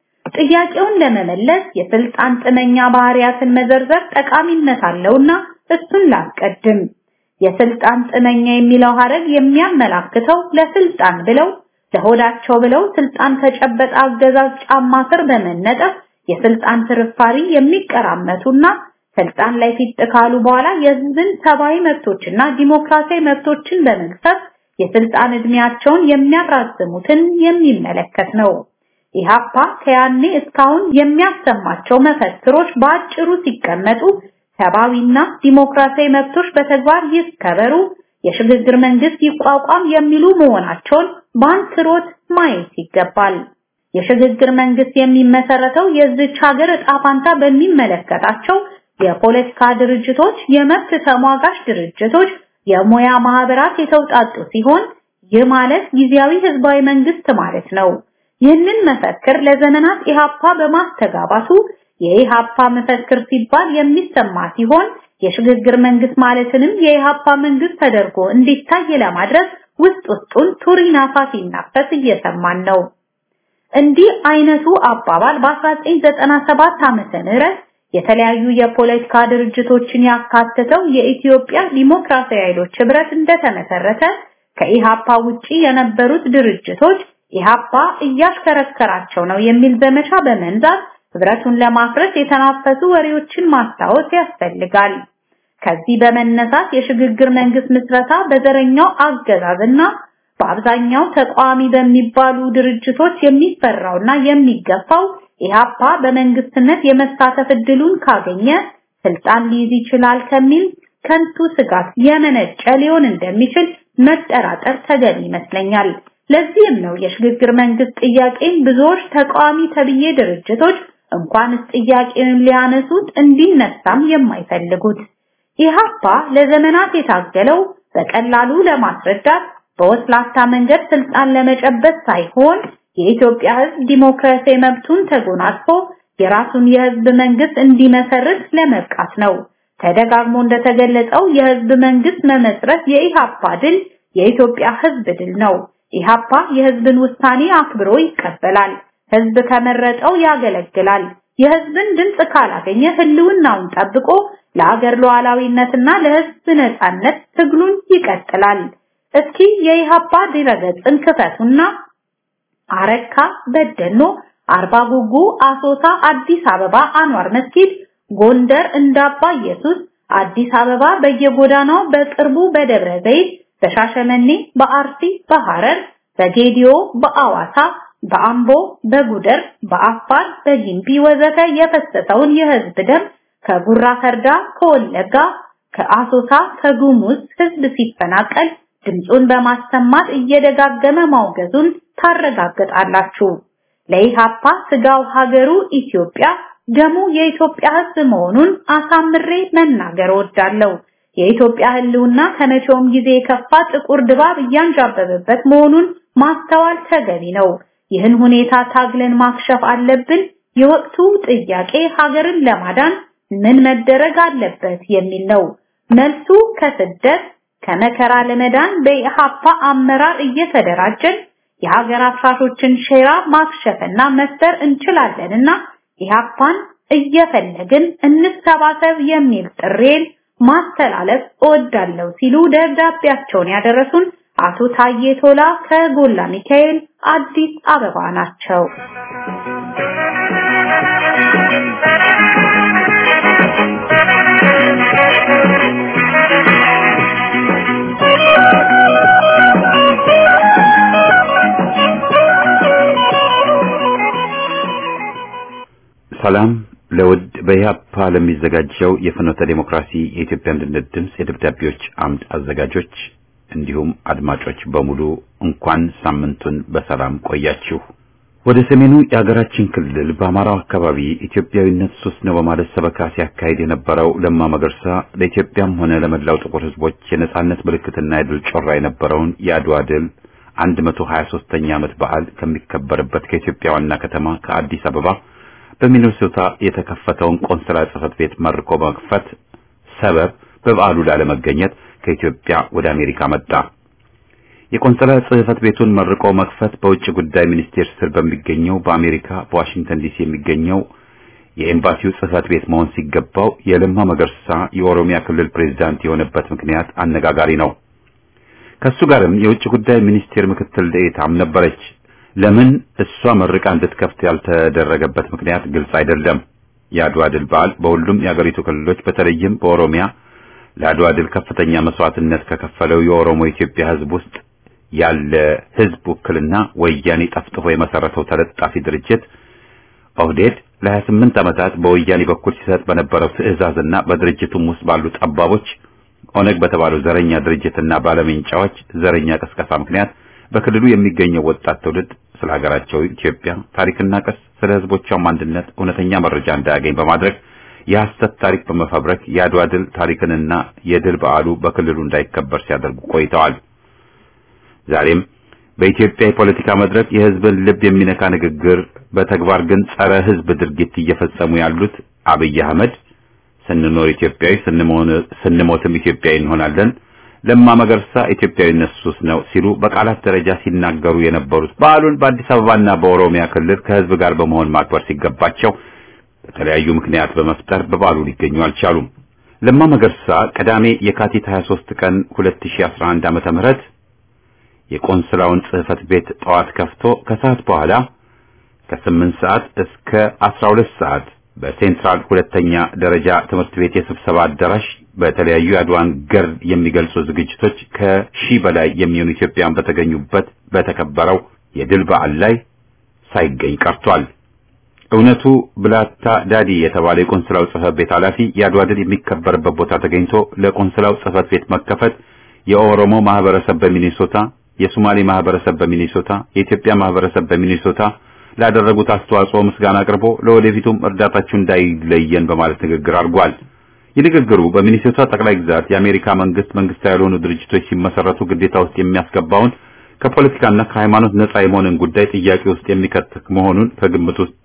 ጥያቄውን ለመመለስ የስልጣን ጥመኛ ባህሪያትን መዘርዘር ጠቃሚነት አለውና እሱን ላስቀድም። የስልጣን ጥመኛ የሚለው ሐረግ የሚያመላክተው ለስልጣን ብለው ለሆዳቸው ብለው ስልጣን ከጨበጠ አገዛዝ ጫማ ስር በመነጠፍ የስልጣን ፍርፋሪ የሚቀራመቱና ስልጣን ላይ ፊት ካሉ በኋላ የህዝብን ሰብአዊ መብቶችና ዲሞክራሲያዊ መብቶችን በመግፈፍ የስልጣን እድሜያቸውን የሚያራዝሙትን የሚመለከት ነው። ኢሃፓ ከያኔ እስካሁን የሚያሰማቸው መፈክሮች በአጭሩ ሲቀመጡ ሰብአዊና ዲሞክራሲያዊ መብቶች በተግባር ይከበሩ፣ የሽግግር መንግስት ይቋቋም የሚሉ መሆናቸውን በአንክሮት ማየት ይገባል። የሽግግር መንግስት የሚመሰረተው የዚች ሀገር ዕጣ ፋንታ በሚመለከታቸው የፖለቲካ ድርጅቶች፣ የመብት ተሟጋች ድርጅቶች፣ የሙያ ማህበራት የተውጣጡ ሲሆን ይህ ማለት ጊዜያዊ ህዝባዊ መንግስት ማለት ነው። ይህንን መፈክር ለዘመናት ኢሃፓ በማስተጋባቱ የኢሃፓ መፈክር ሲባል የሚሰማ ሲሆን የሽግግር መንግስት ማለትንም የኢሃፓ መንግስት ተደርጎ እንዲታይ ለማድረግ ውስጥ ውስጡን ቱሪናፋ ሲናፈስ እየሰማን ነው። እንዲህ አይነቱ አባባል በ1997 ዓመተ ምህረት የተለያዩ የፖለቲካ ድርጅቶችን ያካተተው የኢትዮጵያ ዲሞክራሲያዊ ኃይሎች ህብረት እንደተመሰረተ ከኢሃፓ ውጪ የነበሩት ድርጅቶች ኢሃፓ እያሽከረከራቸው ነው የሚል ዘመቻ በመንዛት ህብረቱን ለማፍረስ የተናፈሱ ወሬዎችን ማስታወስ ያስፈልጋል። ከዚህ በመነሳት የሽግግር መንግስት ምስረታ በዘረኛው አገዛዝና በአብዛኛው ተቃዋሚ በሚባሉ ድርጅቶች የሚፈራውና የሚገፋው ኢሃፓ በመንግስትነት የመሳተፍ እድሉን ካገኘ ስልጣን ሊይዝ ይችላል ከሚል ከንቱ ስጋት የመነጨ ሊሆን እንደሚችል መጠራጠር ተገቢ ይመስለኛል። ለዚህም ነው የሽግግር መንግስት ጥያቄን ብዙዎች ተቃዋሚ ተብዬ ድርጅቶች እንኳንስ ጥያቄውን ሊያነሱት እንዲነሳም የማይፈልጉት። ኢሃፓ ለዘመናት የታገለው በቀላሉ ለማስረዳት በወስላታ መንገድ ስልጣን ለመጨበጥ ሳይሆን የኢትዮጵያ ህዝብ ዲሞክራሲያዊ መብቱን ተጎናጽፎ የራሱን የህዝብ መንግስት እንዲመሰርት ለመብቃት ነው። ተደጋግሞ እንደተገለጸው የህዝብ መንግስት መመስረት የኢሃፓ ድል የኢትዮጵያ ህዝብ ድል ነው። ኢሃፓ የህዝብን ውሳኔ አክብሮ ይቀበላል። ህዝብ ከመረጠው ያገለግላል። የህዝብን ድምጽ ካላገኘ ህልውናውን ጠብቆ ለአገር ሉዓላዊነትና ለህዝብ ነጻነት ትግሉን ይቀጥላል። እስኪ የኢሃፓ ድረገጽን ክፈቱና አረካ፣ በደኖ፣ አርባ ጉጉ፣ አሶሳ፣ አዲስ አበባ አንዋር መስጊድ፣ ጎንደር እንዳባ ኢየሱስ፣ አዲስ አበባ በየጎዳናው በቅርቡ በደብረ ዘይት፣ በሻሸመኔ፣ በአርሲ፣ በሐረር፣ በጌዲዮ፣ በአዋሳ፣ በአምቦ፣ በጉደር፣ በአፋር፣ በጊምቢ ወዘተ የፈሰሰውን የህዝብ ደም ከጉራ ፈርዳ፣ ከወለጋ፣ ከአሶሳ፣ ከጉሙዝ ህዝብ ሲፈናቀል ድምፁን በማሰማት እየደጋገመ ማውገዙን ታረጋግጣላችሁ። ለኢሃፓ ስጋው ሀገሩ ኢትዮጵያ ደሙ የኢትዮጵያ ህዝብ መሆኑን አሳምሬ መናገር እወዳለሁ። የኢትዮጵያ ህልውና ከመቼውም ጊዜ የከፋ ጥቁር ድባብ እያንዣበበበት መሆኑን ማስተዋል ተገቢ ነው። ይህን ሁኔታ ታግለን ማክሸፍ አለብን። የወቅቱ ጥያቄ ሀገርን ለማዳን ምን መደረግ አለበት የሚል ነው። መልሱ ከስደት ከመከራ ለመዳን በኢሃፓ አመራር እየተደራጀን የሀገር አፍራሾችን ሼራ ማክሸፍና መፍጠር እንችላለንና ኢሃፓን እየፈለግን እንሰባሰብ የሚል ጥሬን ማስተላለፍ እወዳለሁ ሲሉ ደብዳቤያቸውን ያደረሱን አቶ ታዬ ቶላ ከጎላ ሚካኤል አዲስ አበባ ናቸው። ሰላም ለውድ በኢህአፓ ለሚዘጋጀው የፍኖተ ዴሞክራሲ የኢትዮጵያ አንድነት ድምፅ የደብዳቤዎች አምድ አዘጋጆች እንዲሁም አድማጮች በሙሉ እንኳን ሳምንቱን በሰላም ቆያችሁ። ወደ ሰሜኑ የሀገራችን ክልል በአማራው አካባቢ ኢትዮጵያዊነት ሱስ ነው በማለት ሰበካ ሲያካሂድ የነበረው ለማ መገርሳ ለኢትዮጵያም ሆነ ለመላው ጥቁር ሕዝቦች የነጻነት ምልክትና የድል ጮራ የነበረውን የአድዋ ድል 123ኛ ዓመት በዓል ከሚከበርበት ከኢትዮጵያ ዋና ከተማ ከአዲስ አበባ በሚኒሶታ የተከፈተውን ቆንስላ ጽሕፈት ቤት መርቆ መክፈት ሰበብ በበዓሉ ላለመገኘት ከኢትዮጵያ ወደ አሜሪካ መጣ። የቆንስላ ጽሕፈት ቤቱን መርቆ መክፈት በውጭ ጉዳይ ሚኒስቴር ስር በሚገኘው በአሜሪካ በዋሽንግተን ዲሲ የሚገኘው የኤምባሲው ጽሕፈት ቤት መሆን ሲገባው የለማ መገርሳ የኦሮሚያ ክልል ፕሬዝዳንት የሆነበት ምክንያት አነጋጋሪ ነው። ከሱ ጋርም የውጭ ጉዳይ ሚኒስቴር ምክትል ዴኤታም ነበረች። ለምን እሷ መርቃ እንድትከፍት ያልተደረገበት ምክንያት ግልጽ አይደለም። የአድዋ ድል በዓል በሁሉም የአገሪቱ ክልሎች በተለይም በኦሮሚያ ለአድዋ ድል ከፍተኛ መስዋዕትነት ከከፈለው የኦሮሞ ኢትዮጵያ ሕዝብ ውስጥ ያለ ሕዝብ ውክልና ወያኔ ጠፍጥፎ የመሰረተው ተለጣፊ ድርጅት ኦህዴድ ለ28 ዓመታት በወያኔ በኩል ሲሰጥ በነበረው ትዕዛዝና በድርጅቱም ውስጥ ባሉ ጠባቦች ኦነግ በተባለው ዘረኛ ድርጅትና ባለሜንጫዎች ዘረኛ ቅስቀሳ ምክንያት በክልሉ የሚገኘው ወጣት ትውልድ ስለ ሀገራቸው ኢትዮጵያ ታሪክና ቅርስ፣ ስለ ህዝቦቿም አንድነት እውነተኛ መረጃ እንዳያገኝ በማድረግ የሐሰት ታሪክ በመፈብረክ የአድዋ ድል ታሪክንና የድል በዓሉ በክልሉ እንዳይከበር ሲያደርጉ ቆይተዋል። ዛሬም በኢትዮጵያ የፖለቲካ መድረክ የህዝብን ልብ የሚነካ ንግግር፣ በተግባር ግን ጸረ ህዝብ ድርጊት እየፈጸሙ ያሉት አብይ አህመድ ስንኖር ኢትዮጵያዊ ስንሞትም ኢትዮጵያዊ እንሆናለን፣ ለማ መገርሳ ኢትዮጵያዊነት ሱስ ነው ሲሉ በቃላት ደረጃ ሲናገሩ የነበሩት በዓሉን በአዲስ አበባና በኦሮሚያ ክልል ከህዝብ ጋር በመሆን ማክበር ሲገባቸው በተለያዩ ምክንያት በመፍጠር በበዓሉ ሊገኙ አልቻሉም። ለማ መገርሳ ቅዳሜ የካቲት 23 ቀን 2011 ዓመተ ምህረት የቆንስላውን ጽህፈት ቤት ጠዋት ከፍቶ ከሰዓት በኋላ ከ8 ሰዓት እስከ 12 ሰዓት በሴንትራል ሁለተኛ ደረጃ ትምህርት ቤት የስብሰባ አዳራሽ በተለያዩ የአድዋን ገር የሚገልጹ ዝግጅቶች ከሺህ በላይ የሚሆኑ ኢትዮጵያን በተገኙበት በተከበረው የድል በዓል ላይ ሳይገኝ ቀርቷል። እውነቱ ብላታ ዳዲ የተባለ የቆንስላው ጽህፈት ቤት ኃላፊ የአድዋ ድል የሚከበርበት ቦታ ተገኝቶ ለቆንስላው ጽህፈት ቤት መከፈት የኦሮሞ ማህበረሰብ በሚኒሶታ፣ የሶማሌ ማህበረሰብ በሚኒሶታ፣ የኢትዮጵያ ማህበረሰብ በሚኒሶታ ላደረጉት አስተዋጽኦ ምስጋና አቅርቦ ለወደፊቱም እርዳታችሁ እንዳይለየን በማለት ንግግር አድርጓል። የንግግሩ በሚኒሶታ ጠቅላይ ግዛት የአሜሪካ መንግስት መንግስታዊ ያልሆኑ ድርጅቶች ሲመሰረቱ ግዴታ ውስጥ የሚያስገባውን ከፖለቲካና ከሃይማኖት ነጻ የመሆንን ጉዳይ ጥያቄ ውስጥ የሚከት መሆኑን ከግምት ውስጥ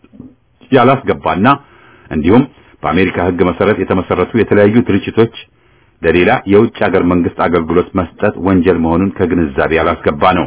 ያላስገባና እንዲሁም በአሜሪካ ሕግ መሰረት የተመሰረቱ የተለያዩ ድርጅቶች ለሌላ የውጭ ሀገር መንግስት አገልግሎት መስጠት ወንጀል መሆኑን ከግንዛቤ ያላስገባ ነው።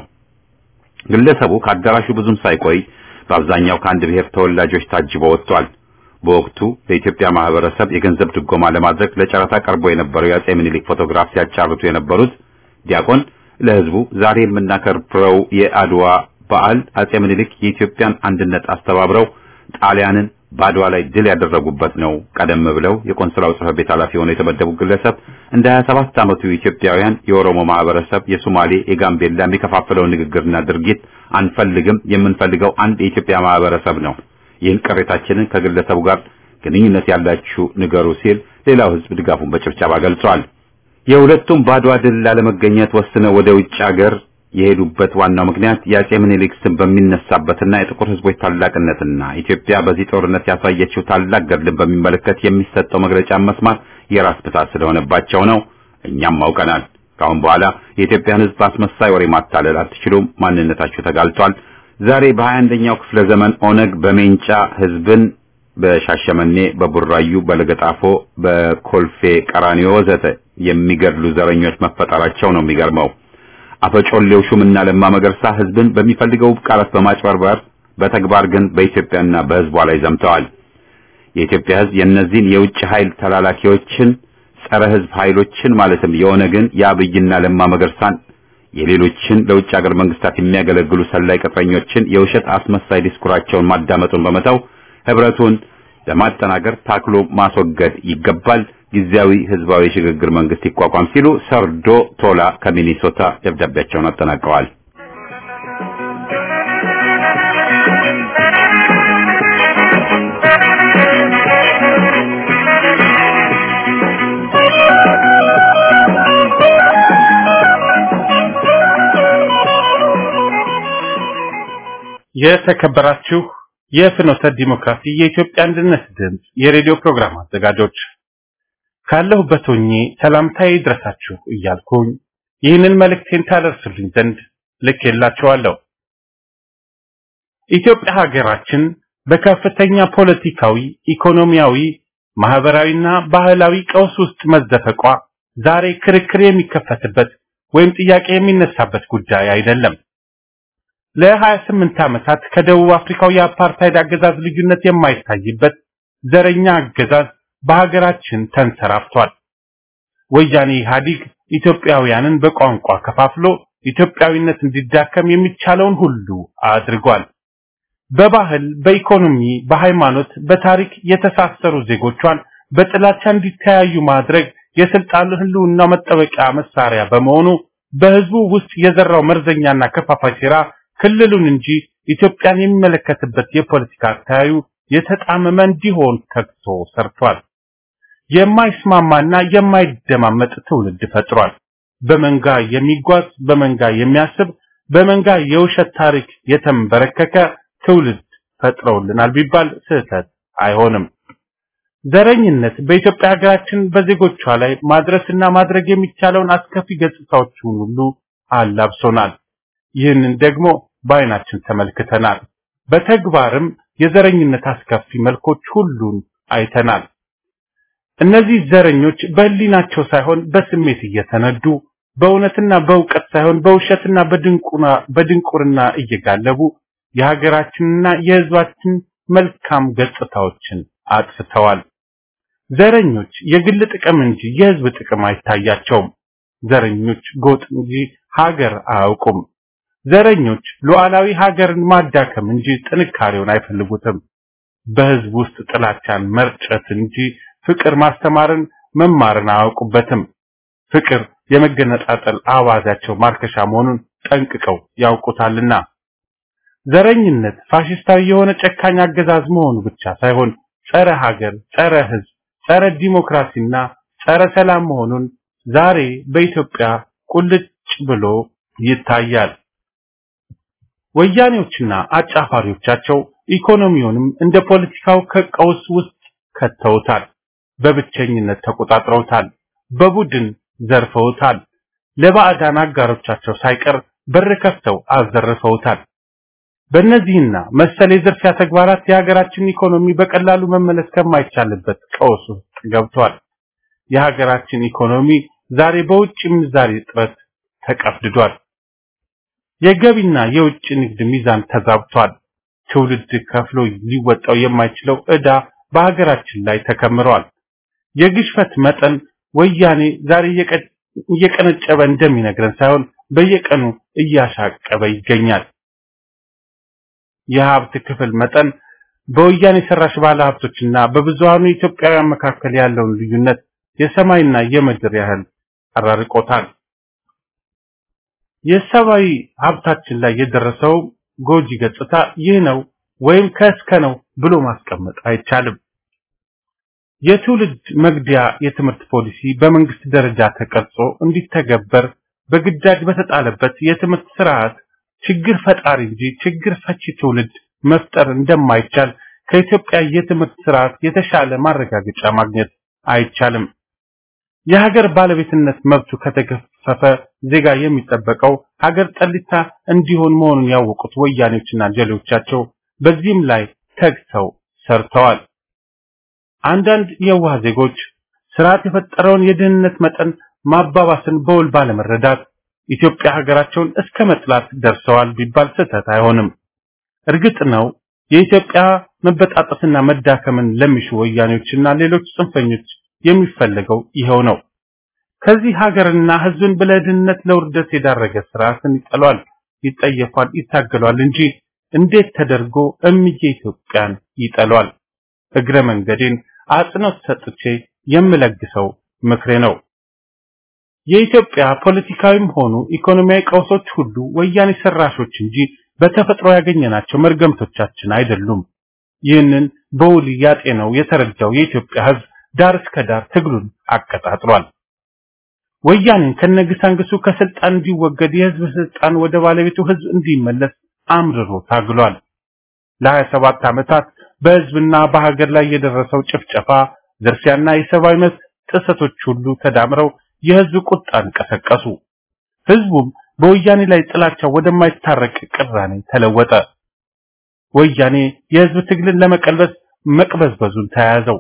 ግለሰቡ ከአዳራሹ ብዙም ሳይቆይ በአብዛኛው ከአንድ ብሔር ተወላጆች ታጅቦ ወጥቷል። በወቅቱ ለኢትዮጵያ ማህበረሰብ የገንዘብ ድጎማ ለማድረግ ለጨረታ ቀርቦ የነበረው የአጼ ምኒልክ ፎቶግራፍ ሲያጫርቱ የነበሩት ዲያቆን ለህዝቡ ዛሬ የምናከብረው የአድዋ በዓል አጼ ምኒልክ የኢትዮጵያን አንድነት አስተባብረው ጣሊያንን በአድዋ ላይ ድል ያደረጉበት ነው። ቀደም ብለው የቆንስላው ጽሕፈት ቤት ኃላፊ ሆነው የተመደቡ ግለሰብ እንደ 27 ዓመቱ ኢትዮጵያውያን የኦሮሞ ማህበረሰብ፣ የሶማሌ፣ የጋምቤላ የሚከፋፍለው ንግግርና ድርጊት አንፈልግም። የምንፈልገው አንድ የኢትዮጵያ ማህበረሰብ ነው። ይህን ቅሬታችንን ከግለሰቡ ጋር ግንኙነት ያላችሁ ንገሩ ሲል ሌላው ህዝብ ድጋፉን በጭብጨባ ገልጿል። የሁለቱም በአድዋ ድል ላለመገኘት ወስነው ወደ ውጭ ሀገር የሄዱበት ዋናው ምክንያት የአጼ ምኒልክ ስም በሚነሳበትና የጥቁር ህዝቦች ታላቅነትና ኢትዮጵያ በዚህ ጦርነት ያሳየችው ታላቅ ገድልን በሚመለከት የሚሰጠው መግለጫ መስማት የራስ ምታት ስለሆነባቸው ነው። እኛም አውቀናል። ከአሁን በኋላ የኢትዮጵያን ህዝብ አስመሳይ ወሬ ማታለል አትችሉም። ማንነታችሁ ተጋልጧል። ዛሬ በሀያ አንደኛው ክፍለ ዘመን ኦነግ በሜንጫ ህዝብን በሻሸመኔ፣ በቡራዩ፣ በለገጣፎ፣ በኮልፌ ቀራኒዮ ወዘተ የሚገድሉ ዘረኞች መፈጠራቸው ነው የሚገርመው። አፈጮሌው ሹምና ለማ መገርሳ ህዝብን በሚፈልገው ቃላት በማጭበርበር በተግባር ግን በኢትዮጵያና በህዝቧ ላይ ዘምተዋል። የኢትዮጵያ ህዝብ የእነዚህን የውጭ ኃይል ተላላኪዎችን ጸረ ህዝብ ኃይሎችን ማለትም የኦነግን የአብይና ለማ መገርሳን የሌሎችን ለውጭ ሀገር መንግስታት የሚያገለግሉ ሰላይ ቅጥረኞችን የውሸት አስመሳይ ዲስኩራቸውን ማዳመጡን በመተው ህብረቱን ለማጠናከር ታክሎ ማስወገድ ይገባል። ጊዜያዊ ህዝባዊ ሽግግር መንግስት ይቋቋም ሲሉ ሰርዶ ቶላ ከሚኒሶታ ደብዳቤያቸውን አጠናቀዋል። የተከበራችሁ የፍኖተ ዲሞክራሲ የኢትዮጵያ አንድነት ድምፅ የሬዲዮ ፕሮግራም አዘጋጆች ካለሁበት ሆኜ ሰላምታዬ ይድረሳችሁ እያልኩኝ ይህንን መልእክቴን ታደርሱልኝ ዘንድ ልኬላችኋለሁ። ኢትዮጵያ ሀገራችን በከፍተኛ ፖለቲካዊ፣ ኢኮኖሚያዊ፣ ማህበራዊና ባህላዊ ቀውስ ውስጥ መዘፈቋ ዛሬ ክርክር የሚከፈትበት ወይም ጥያቄ የሚነሳበት ጉዳይ አይደለም። ለ28 ዓመታት ከደቡብ አፍሪካው የአፓርታይድ አገዛዝ ልዩነት የማይታይበት ዘረኛ አገዛዝ በሀገራችን ተንሰራፍቷል። ወያኔ ኢህአዲግ ኢትዮጵያውያንን በቋንቋ ከፋፍሎ ኢትዮጵያዊነት እንዲዳከም የሚቻለውን ሁሉ አድርጓል። በባህል፣ በኢኮኖሚ፣ በሃይማኖት፣ በታሪክ የተሳሰሩ ዜጎቿን በጥላቻ እንዲተያዩ ማድረግ የስልጣን ህልውና መጠበቂያ መሳሪያ በመሆኑ በህዝቡ ውስጥ የዘራው መርዘኛና ከፋፋይ ሴራ ክልሉን እንጂ ኢትዮጵያን የሚመለከትበት የፖለቲካ አተያዩ የተጣመመ እንዲሆን ተግቶ ሰርቷል። የማይስማማና የማይደማመጥ ትውልድ ፈጥሯል። በመንጋ የሚጓዝ በመንጋ የሚያስብ በመንጋ የውሸት ታሪክ የተንበረከከ ትውልድ ፈጥረውልናል ቢባል ስህተት አይሆንም። ዘረኝነት በኢትዮጵያ ሀገራችን በዜጎቿ ላይ ማድረስና ማድረግ የሚቻለውን አስከፊ ገጽታዎችን ሁሉ አላብሶናል። ይህንን ደግሞ በአይናችን ተመልክተናል። በተግባርም የዘረኝነት አስከፊ መልኮች ሁሉን አይተናል። እነዚህ ዘረኞች በህሊናቸው ሳይሆን በስሜት እየተነዱ በእውነትና በእውቀት ሳይሆን በውሸትና በድንቁና በድንቁርና እየጋለቡ የሀገራችንና የህዝባችን መልካም ገጽታዎችን አጥፍተዋል። ዘረኞች የግል ጥቅም እንጂ የህዝብ ጥቅም አይታያቸውም። ዘረኞች ጎጥ እንጂ ሀገር አያውቁም። ዘረኞች ሉዓላዊ ሀገርን ማዳከም እንጂ ጥንካሬውን አይፈልጉትም። በህዝብ ውስጥ ጥላቻን መርጨት እንጂ ፍቅር ማስተማርን መማርን አያውቁበትም። ፍቅር የመገነጣጠል አዋዛቸው ማርከሻ መሆኑን ጠንቅቀው ያውቁታልና ዘረኝነት ፋሽስታዊ የሆነ ጨካኝ አገዛዝ መሆኑ ብቻ ሳይሆን ጸረ ሀገር፣ ጸረ ህዝብ፣ ጸረ ዲሞክራሲና ጸረ ሰላም መሆኑን ዛሬ በኢትዮጵያ ቁልጭ ብሎ ይታያል። ወያኔዎችና አጫፋሪዎቻቸው ኢኮኖሚውንም እንደ ፖለቲካው ከቀውስ ውስጥ ከተውታል። በብቸኝነት ተቆጣጥረውታል። በቡድን ዘርፈውታል። ለባዕዳን አጋሮቻቸው ሳይቀር በር ከፍተው አዘርፈውታል። በእነዚህና መሰል የዝርፊያ ተግባራት የሀገራችን ኢኮኖሚ በቀላሉ መመለስ ከማይቻልበት ቀውስ ውስጥ ገብቷል። የሀገራችን ኢኮኖሚ ዛሬ በውጭ ምንዛሬ እጥረት ተቀፍድዷል። የገቢና የውጭ ንግድ ሚዛን ተዛብቷል። ትውልድ ከፍሎ ሊወጣው የማይችለው ዕዳ በሀገራችን ላይ ተከምሯል። የግሽፈት መጠን ወያኔ ዛሬ እየቀነጨበ እንደሚነግረን ሳይሆን በየቀኑ እያሻቀበ ይገኛል። የሀብት ክፍል መጠን በወያኔ ሰራሽ ባለ ሀብቶችና በብዙሃኑ ኢትዮጵያውያን መካከል ያለውን ልዩነት የሰማይና የምድር ያህል አራርቆታል። የሰብአዊ ሀብታችን ላይ የደረሰው ጎጂ ገጽታ ይህ ነው ወይም ከእስከ ነው ብሎ ማስቀመጥ አይቻልም። የትውልድ መግዲያ የትምህርት ፖሊሲ በመንግስት ደረጃ ተቀርጾ እንዲተገበር በግዳጅ በተጣለበት የትምህርት ስርዓት ችግር ፈጣሪ እንጂ ችግር ፈቺ ትውልድ መፍጠር እንደማይቻል ከኢትዮጵያ የትምህርት ስርዓት የተሻለ ማረጋገጫ ማግኘት አይቻልም። የሀገር ባለቤትነት መብቱ ከተገፈፈ ዜጋ የሚጠበቀው ሀገር ጠሊታ እንዲሆን መሆኑን ያወቁት ወያኔዎችና ጀሌዎቻቸው በዚህም ላይ ተግተው ሰርተዋል። አንዳንድ የዋህ ዜጎች ስርዓት የፈጠረውን የድህነት መጠን ማባባስን በውል ባለመረዳት ኢትዮጵያ ሀገራቸውን እስከ መጥላት ደርሰዋል ቢባል ስህተት አይሆንም። እርግጥ ነው የኢትዮጵያ መበጣጠስና መዳከምን ለሚሹ ወያኔዎችና ሌሎች ጽንፈኞች የሚፈለገው ይኸው ነው። ከዚህ ሀገርና ህዝብን በለድህነት ለውርደት የዳረገ ስርዓትን ይጠሏል፣ ይጠየፋል፣ ይታገሏል እንጂ እንዴት ተደርጎ እምዬ ኢትዮጵያን ይጠሏል? እግረ መንገዴን አጽንኦት ሰጥቼ የምለግሰው ምክሬ ነው። የኢትዮጵያ ፖለቲካዊም ሆኑ ኢኮኖሚያዊ ቀውሶች ሁሉ ወያኔ ሰራሾች እንጂ በተፈጥሮ ያገኘናቸው መርገምቶቻችን አይደሉም። ይህንን በውል ያጤነው የተረዳው የኢትዮጵያ ህዝብ ዳር እስከ ዳር ትግሉን አቀጣጥሏል። ወያኔን ከነግሳንግሱ ከስልጣን እንዲወገድ የህዝብ ስልጣን ወደ ባለቤቱ ህዝብ እንዲመለስ አምርሮ ታግሏል። ለ27 ዓመታት በህዝብና በሀገር ላይ የደረሰው ጭፍጨፋ፣ ዝርፊያና የሰብአዊ መብት ጥሰቶች ሁሉ ተዳምረው የህዝብ ቁጣን ቀሰቀሱ። ህዝቡም በወያኔ ላይ ጥላቻው ወደማይታረቅ ቅራኔ ተለወጠ። ወያኔ የህዝብ ትግልን ለመቀልበስ መቅበዝበዙን ተያያዘው።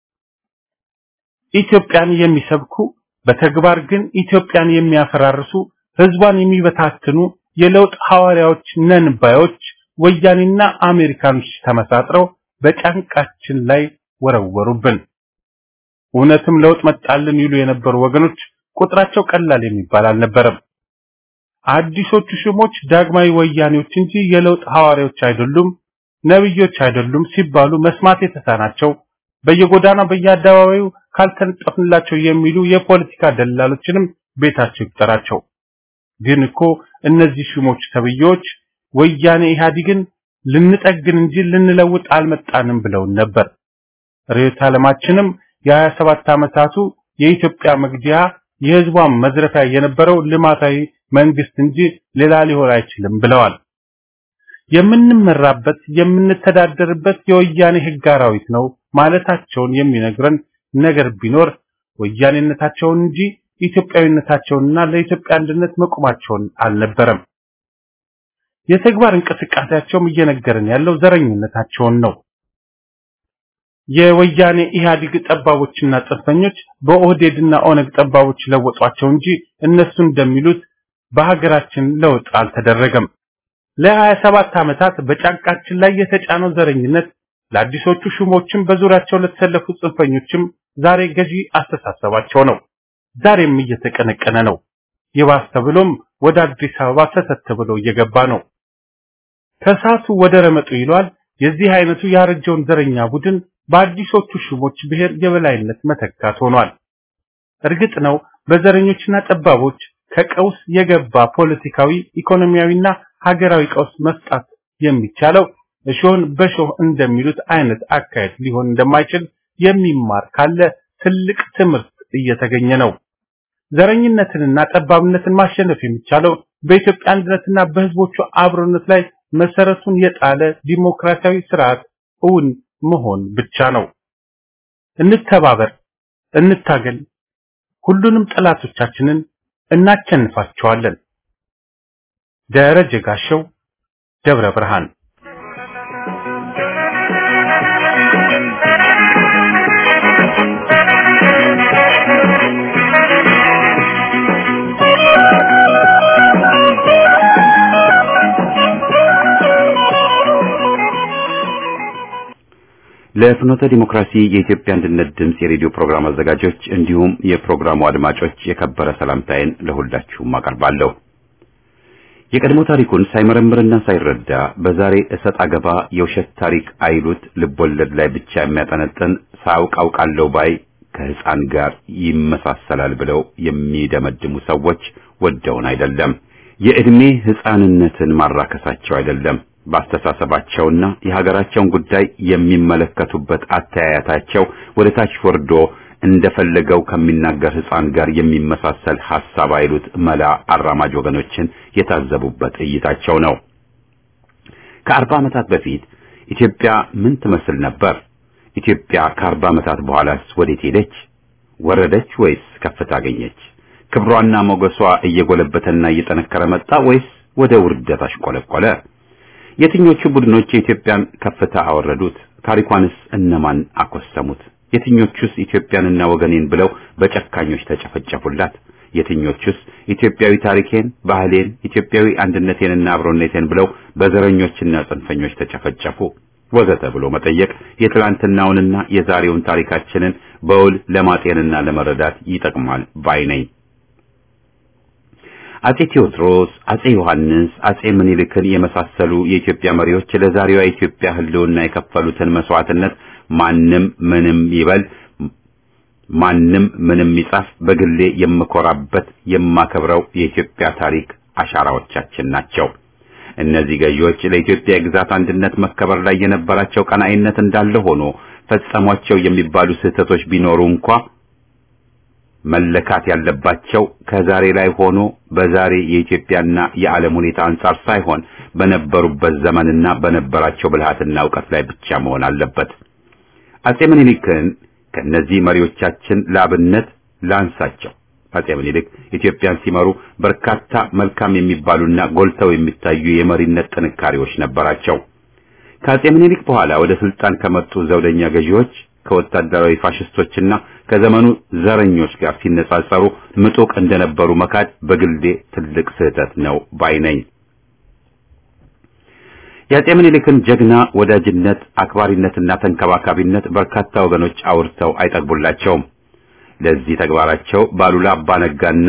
ኢትዮጵያን የሚሰብኩ በተግባር ግን ኢትዮጵያን የሚያፈራርሱ ህዝቧን የሚበታትኑ የለውጥ ሐዋርያዎች ነን ባዮች ወያኔና አሜሪካኖች ተመሳጥረው በጫንቃችን ላይ ወረወሩብን። እውነትም ለውጥ መጣልን ይሉ የነበሩ ወገኖች ቁጥራቸው ቀላል የሚባል አልነበረም። አዲሶቹ ሽሞች ዳግማዊ ወያኔዎች እንጂ የለውጥ ሐዋርያዎች አይደሉም፣ ነብዮች አይደሉም ሲባሉ መስማት የተሳናቸው በየጎዳናው በየአደባባዩ ካልተነጠፍንላቸው የሚሉ የፖለቲካ ደላሎችንም ቤታቸው ይቁጠራቸው። ግን እኮ እነዚህ ሽሞች ተብዬዎች ወያኔ ኢህአዲግን ልንጠግን እንጂ ልንለውጥ አልመጣንም ብለውን ነበር። ርዕዮተ ዓለማችንም የ27 ዓመታቱ የኢትዮጵያ መግዲያ የህዝቧን መዝረፊያ የነበረው ልማታዊ መንግስት እንጂ ሌላ ሊሆን አይችልም ብለዋል። የምንመራበት የምንተዳደርበት የወያኔ ህግ አራዊት ነው ማለታቸውን የሚነግረን ነገር ቢኖር ወያኔነታቸውን እንጂ ኢትዮጵያዊነታቸውንና ለኢትዮጵያ አንድነት መቆማቸውን አልነበረም። የተግባር እንቅስቃሴያቸውም እየነገረን ያለው ዘረኝነታቸውን ነው። የወያኔ ኢህአዴግ ጠባቦችና ጽንፈኞች በኦህዴድና ኦነግ ጠባቦች ለወጧቸው እንጂ እነሱ እንደሚሉት በሀገራችን ለውጥ አልተደረገም። ለ27 ዓመታት በጫንቃችን ላይ የተጫነው ዘረኝነት ለአዲሶቹ ሹሞችም በዙሪያቸው ለተሰለፉ ጽንፈኞችም ዛሬ ገዢ አስተሳሰባቸው ነው። ዛሬም እየተቀነቀነ ነው። ይባስ ተብሎም ወደ አዲስ አበባ ሰተት ብሎ እየገባ ነው። ከሳቱ ወደ ረመጡ ይሏል። የዚህ አይነቱ ያረጀውን ዘረኛ ቡድን በአዲሶቹ ሹሞች ብሔር የበላይነት መተካት ሆኗል። እርግጥ ነው በዘረኞችና ጠባቦች ከቀውስ የገባ ፖለቲካዊ፣ ኢኮኖሚያዊና ሀገራዊ ቀውስ መፍጣት የሚቻለው እሾህን በሾህ እንደሚሉት አይነት አካሄድ ሊሆን እንደማይችል የሚማር ካለ ትልቅ ትምህርት እየተገኘ ነው። ዘረኝነትንና ጠባብነትን ማሸነፍ የሚቻለው በኢትዮጵያ አንድነትና በሕዝቦቹ አብሮነት ላይ መሰረቱን የጣለ ዲሞክራሲያዊ ስርዓት እውን መሆን ብቻ ነው። እንተባበር፣ እንታገል፣ ሁሉንም ጠላቶቻችንን እናቸንፋቸዋለን። ደረጀ ጋሸው ደብረ ብርሃን ለፍኖተ ዲሞክራሲ የኢትዮጵያ አንድነት ድምፅ የሬዲዮ ፕሮግራም አዘጋጆች እንዲሁም የፕሮግራሙ አድማጮች የከበረ ሰላምታዬን ለሁላችሁም አቀርባለሁ። የቀድሞ ታሪኩን ሳይመረምርና ሳይረዳ በዛሬ እሰጥ አገባ የውሸት ታሪክ አይሉት ልቦለድ ላይ ብቻ የሚያጠነጥን ሳያውቅ አውቃለሁ ባይ ከህፃን ጋር ይመሳሰላል ብለው የሚደመድሙ ሰዎች ወደውን አይደለም። የዕድሜ ህፃንነትን ማራከሳቸው አይደለም። በአስተሳሰባቸውና የሀገራቸውን ጉዳይ የሚመለከቱበት አተያያታቸው ወደ ታች ወርዶ እንደፈለገው ከሚናገር ህፃን ጋር የሚመሳሰል ሐሳብ አይሉት መላ አራማጅ ወገኖችን የታዘቡበት እይታቸው ነው። ከአርባ ዓመታት በፊት ኢትዮጵያ ምን ትመስል ነበር? ኢትዮጵያ ከአርባ ዓመታት በኋላስ ወዴት ሄደች? ወረደች ወይስ ከፍታ አገኘች? ክብሯና ሞገሷ እየጎለበተና እየጠነከረ መጣ ወይስ ወደ ውርደት አሽቆለቆለ? የትኞቹ ቡድኖች የኢትዮጵያን ከፍታ አወረዱት? ታሪኳንስ እነማን አኮሰሙት? የትኞቹስ ኢትዮጵያንና ወገኔን ብለው በጨካኞች ተጨፈጨፉላት? የትኞቹስ ኢትዮጵያዊ ታሪኬን፣ ባህሌን፣ ኢትዮጵያዊ አንድነቴንና አብሮነቴን ብለው በዘረኞችና ጽንፈኞች ተጨፈጨፉ? ወዘተ ብሎ መጠየቅ የትላንትናውንና የዛሬውን ታሪካችንን በውል ለማጤንና ለመረዳት ይጠቅማል ባይ ነኝ። አጼ ቴዎድሮስ፣ አጼ ዮሐንስ፣ አጼ ምኒልክን የመሳሰሉ የኢትዮጵያ መሪዎች ለዛሬዋ ኢትዮጵያ ሕልውና የከፈሉትን መስዋዕትነት ማንም ምንም ይበል ማንም ምንም ይጻፍ፣ በግሌ የምኮራበት የማከብረው የኢትዮጵያ ታሪክ አሻራዎቻችን ናቸው። እነዚህ ገዢዎች ለኢትዮጵያ የግዛት አንድነት መከበር ላይ የነበራቸው ቀናኢነት እንዳለ ሆኖ ፈጸሟቸው የሚባሉ ስህተቶች ቢኖሩ እንኳ መለካት ያለባቸው ከዛሬ ላይ ሆኖ በዛሬ የኢትዮጵያና የዓለም ሁኔታ አንጻር ሳይሆን በነበሩበት ዘመንና በነበራቸው ብልሃትና እውቀት ላይ ብቻ መሆን አለበት። አጼ ምኒልክን ከነዚህ መሪዎቻችን ለአብነት ላንሳቸው። አጼ ምኒልክ ኢትዮጵያን ሲመሩ በርካታ መልካም የሚባሉና ጎልተው የሚታዩ የመሪነት ጥንካሬዎች ነበራቸው። ከአጼ ምኒልክ በኋላ ወደ ስልጣን ከመጡ ዘውደኛ ገዢዎች ከወታደራዊ ፋሽስቶችና ከዘመኑ ዘረኞች ጋር ሲነጻጸሩ ምጡቅ እንደነበሩ መካድ በግልዴ ትልቅ ስህተት ነው ባይ ነኝ። የአጼ ምኒልክን ጀግና ወዳጅነት፣ አክባሪነትና ተንከባካቢነት በርካታ ወገኖች አውርተው አይጠግቡላቸውም። ለዚህ ተግባራቸው ባሉላ አባ ነጋና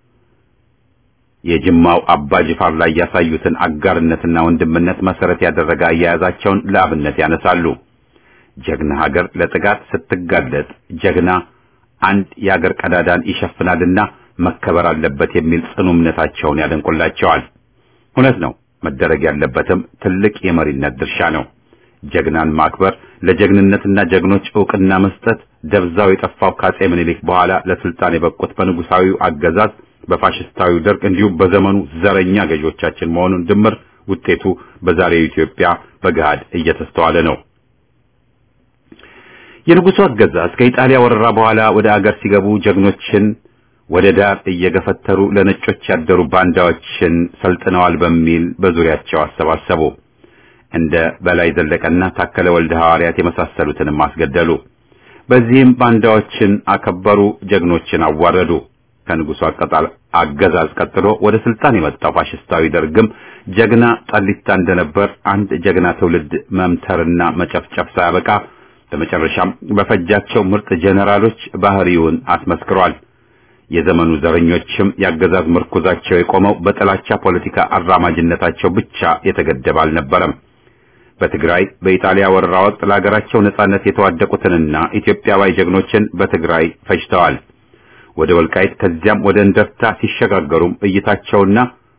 የጅማው አባ ጅፋር ላይ ያሳዩትን አጋርነትና ወንድምነት መሰረት ያደረገ አያያዛቸውን ለአብነት ያነሳሉ። ጀግና ሀገር ለጥቃት ስትጋለጥ ጀግና አንድ የሀገር ቀዳዳን ይሸፍናልና መከበር አለበት የሚል ጽኑ እምነታቸውን ያደንቁላቸዋል። እውነት ነው። መደረግ ያለበትም ትልቅ የመሪነት ድርሻ ነው። ጀግናን ማክበር፣ ለጀግንነትና ጀግኖች ዕውቅና መስጠት ደብዛው የጠፋው ከአጼ ምኒልክ በኋላ ለስልጣን የበቁት በንጉሳዊው አገዛዝ በፋሽስታዊው ደርግ እንዲሁም በዘመኑ ዘረኛ ገዢዎቻችን መሆኑን ድምር ውጤቱ በዛሬው ኢትዮጵያ በገሃድ እየተስተዋለ ነው። የንጉሱ አገዛዝ ከኢጣሊያ ወረራ በኋላ ወደ አገር ሲገቡ ጀግኖችን ወደ ዳር እየገፈተሩ ለነጮች ያደሩ ባንዳዎችን ሰልጥነዋል በሚል በዙሪያቸው አሰባሰቡ። እንደ በላይ ዘለቀና ታከለ ወልደ ሐዋርያት የመሳሰሉትንም አስገደሉ። በዚህም ባንዳዎችን አከበሩ፣ ጀግኖችን አዋረዱ። ከንጉሱ አቀጣል አገዛዝ ቀጥሎ ወደ ስልጣን የመጣው ፋሽስታዊ ደርግም ጀግና ጠሊታ እንደነበር አንድ ጀግና ትውልድ መምተርና መጨፍጨፍ ሳያበቃ በመጨረሻም በፈጃቸው ምርጥ ጄኔራሎች ባህሪውን አስመስክሯል። የዘመኑ ዘረኞችም ያገዛዝ ምርኩዛቸው የቆመው በጥላቻ ፖለቲካ አራማጅነታቸው ብቻ የተገደበ አልነበረም። በትግራይ በኢጣሊያ ወረራ ወቅት ለሀገራቸው ነጻነት የተዋደቁትንና ኢትዮጵያዊ ጀግኖችን በትግራይ ፈጅተዋል። ወደ ወልቃይት ከዚያም ወደ እንደርታ ሲሸጋገሩም እይታቸውና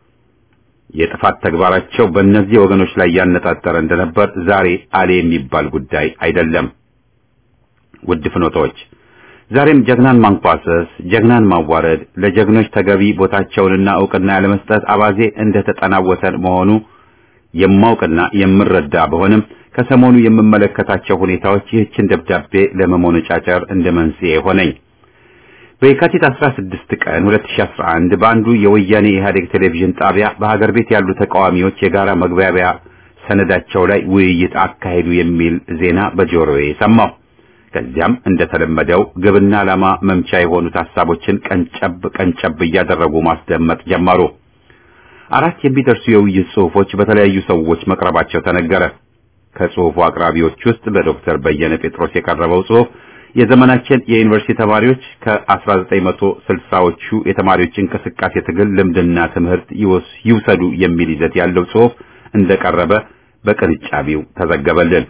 የጥፋት ተግባራቸው በእነዚህ ወገኖች ላይ ያነጣጠረ እንደነበር ዛሬ አሌ የሚባል ጉዳይ አይደለም። ውድ ፍኖቶች ዛሬም ጀግናን ማንኳሰስ፣ ጀግናን ማዋረድ፣ ለጀግኖች ተገቢ ቦታቸውንና እውቅና ያለመስጠት አባዜ እንደተጠናወተን መሆኑ የማውቅና የምረዳ በሆንም ከሰሞኑ የምመለከታቸው ሁኔታዎች ይህችን ደብዳቤ ለመሞነጫጨር እንደ መንስኤ ሆነኝ። በየካቲት 16 ቀን 2011 በአንዱ የወያኔ ኢህአዴግ ቴሌቪዥን ጣቢያ በሀገር ቤት ያሉ ተቃዋሚዎች የጋራ መግባቢያ ሰነዳቸው ላይ ውይይት አካሄዱ የሚል ዜና በጆሮዬ ሰማሁ። ከዚያም እንደተለመደው ግብና ዓላማ መምቻ የሆኑት ሐሳቦችን ቀንጨብ ቀንጨብ እያደረጉ ማስደመጥ ጀመሩ። አራት የሚደርሱ የውይይት ጽሑፎች በተለያዩ ሰዎች መቅረባቸው ተነገረ። ከጽሑፉ አቅራቢዎች ውስጥ በዶክተር በየነ ጴጥሮስ የቀረበው ጽሑፍ የዘመናችን የዩኒቨርሲቲ ተማሪዎች ከ1960ዎቹ የተማሪዎች እንቅስቃሴ ትግል ልምድና ትምህርት ይውሰዱ የሚል ይዘት ያለው ጽሑፍ እንደቀረበ በቅንጫቢው ተዘገበልን።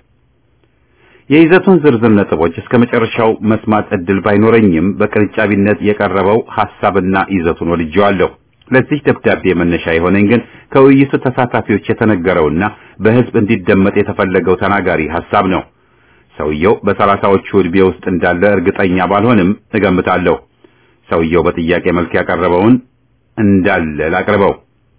የይዘቱን ዝርዝር ነጥቦች እስከ መጨረሻው መስማት እድል ባይኖረኝም በቅንጫቢነት የቀረበው ሐሳብና ይዘቱን ወድጄዋለሁ። ለዚህ ደብዳቤ መነሻ የሆነኝ ግን ከውይይቱ ተሳታፊዎች የተነገረውና በሕዝብ እንዲደመጥ የተፈለገው ተናጋሪ ሐሳብ ነው። ሰውየው በሰላሳዎቹ ዕድሜ ውስጥ እንዳለ እርግጠኛ ባልሆንም እገምታለሁ። ሰውየው በጥያቄ መልክ ያቀረበውን እንዳለ ላቅርበው።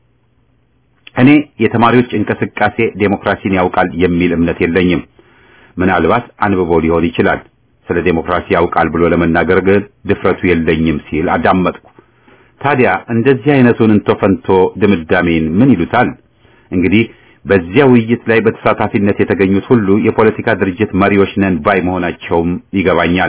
እኔ የተማሪዎች እንቅስቃሴ ዴሞክራሲን ያውቃል የሚል እምነት የለኝም። ምናልባት አንብቦ ሊሆን ይችላል። ስለ ዴሞክራሲ ያውቃል ብሎ ለመናገር ግን ድፍረቱ የለኝም ሲል አዳመጥኩ። ታዲያ እንደዚህ አይነቱን እንቶ ፈንቶ ድምዳሜን ምን ይሉታል? እንግዲህ በዚያ ውይይት ላይ በተሳታፊነት የተገኙት ሁሉ የፖለቲካ ድርጅት መሪዎች ነን ባይ መሆናቸውም ይገባኛል።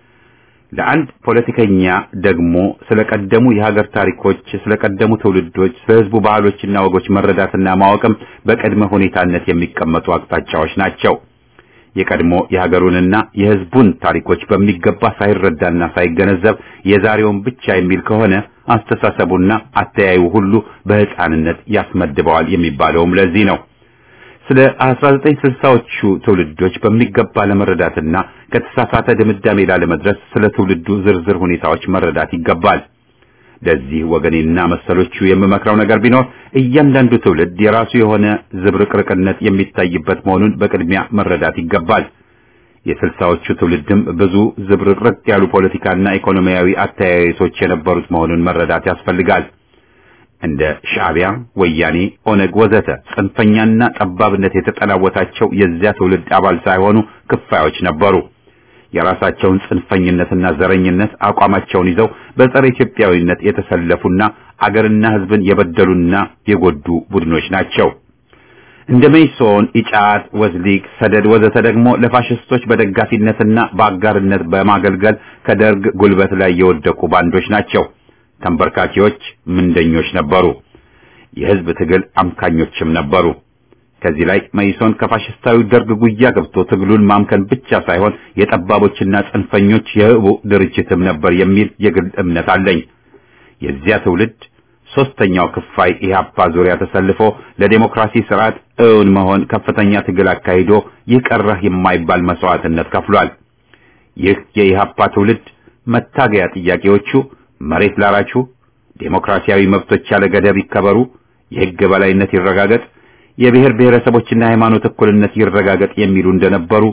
ለአንድ ፖለቲከኛ ደግሞ ስለቀደሙ የሀገር ታሪኮች፣ ስለቀደሙ ትውልዶች፣ ስለ ሕዝቡ ባህሎችና ወጎች መረዳትና ማወቅም በቅድመ ሁኔታነት የሚቀመጡ አቅጣጫዎች ናቸው። የቀድሞ የሀገሩንና የሕዝቡን ታሪኮች በሚገባ ሳይረዳና ሳይገነዘብ የዛሬውን ብቻ የሚል ከሆነ አስተሳሰቡና አተያዩ ሁሉ በሕፃንነት ያስመድበዋል የሚባለውም ለዚህ ነው። ስለ 1960ዎቹ ትውልዶች በሚገባ ለመረዳትና ከተሳሳተ ድምዳሜ ላለመድረስ ስለ ትውልዱ ዝርዝር ሁኔታዎች መረዳት ይገባል። ለዚህ ወገኔና መሰሎቹ የምመክረው ነገር ቢኖር እያንዳንዱ ትውልድ የራሱ የሆነ ዝብርቅርቅነት የሚታይበት መሆኑን በቅድሚያ መረዳት ይገባል። የስልሳዎቹ ትውልድም ብዙ ዝብርቅርቅ ያሉ ፖለቲካና ኢኮኖሚያዊ አተያየቶች የነበሩት መሆኑን መረዳት ያስፈልጋል። እንደ ሻዕቢያ፣ ወያኔ፣ ኦነግ ወዘተ ጽንፈኛና ጠባብነት የተጠናወታቸው የዚያ ትውልድ አባል ሳይሆኑ ክፋዮች ነበሩ። የራሳቸውን ጽንፈኝነትና ዘረኝነት አቋማቸውን ይዘው በጸረ ኢትዮጵያዊነት የተሰለፉና አገርና ሕዝብን የበደሉና የጎዱ ቡድኖች ናቸው። እንደ ሜይሶን፣ ኢጫት፣ ወዝሊግ፣ ሰደድ ወዘተ ደግሞ ለፋሽስቶች በደጋፊነትና በአጋርነት በማገልገል ከደርግ ጉልበት ላይ የወደቁ ባንዶች ናቸው። ተንበርካኪዎች፣ ምንደኞች ነበሩ። የሕዝብ ትግል አምካኞችም ነበሩ። ከዚህ ላይ መይሶን ከፋሽስታዊ ደርግ ጉያ ገብቶ ትግሉን ማምከን ብቻ ሳይሆን የጠባቦችና ጽንፈኞች የህቡ ድርጅትም ነበር የሚል የግል እምነት አለኝ። የዚያ ትውልድ ሶስተኛው ክፋይ ኢህአፓ ዙሪያ ተሰልፎ ለዴሞክራሲ ስርዓት እውን መሆን ከፍተኛ ትግል አካሂዶ ይህ ቀረህ የማይባል መስዋዕትነት ከፍሏል። ይህ የኢህአፓ ትውልድ መታገያ ጥያቄዎቹ መሬት ላራቹ፣ ዴሞክራሲያዊ መብቶች ያለ ገደብ ይከበሩ፣ የህግ በላይነት ይረጋገጥ የብሔር ብሔረሰቦችና ሃይማኖት እኩልነት ይረጋገጥ የሚሉ እንደነበሩ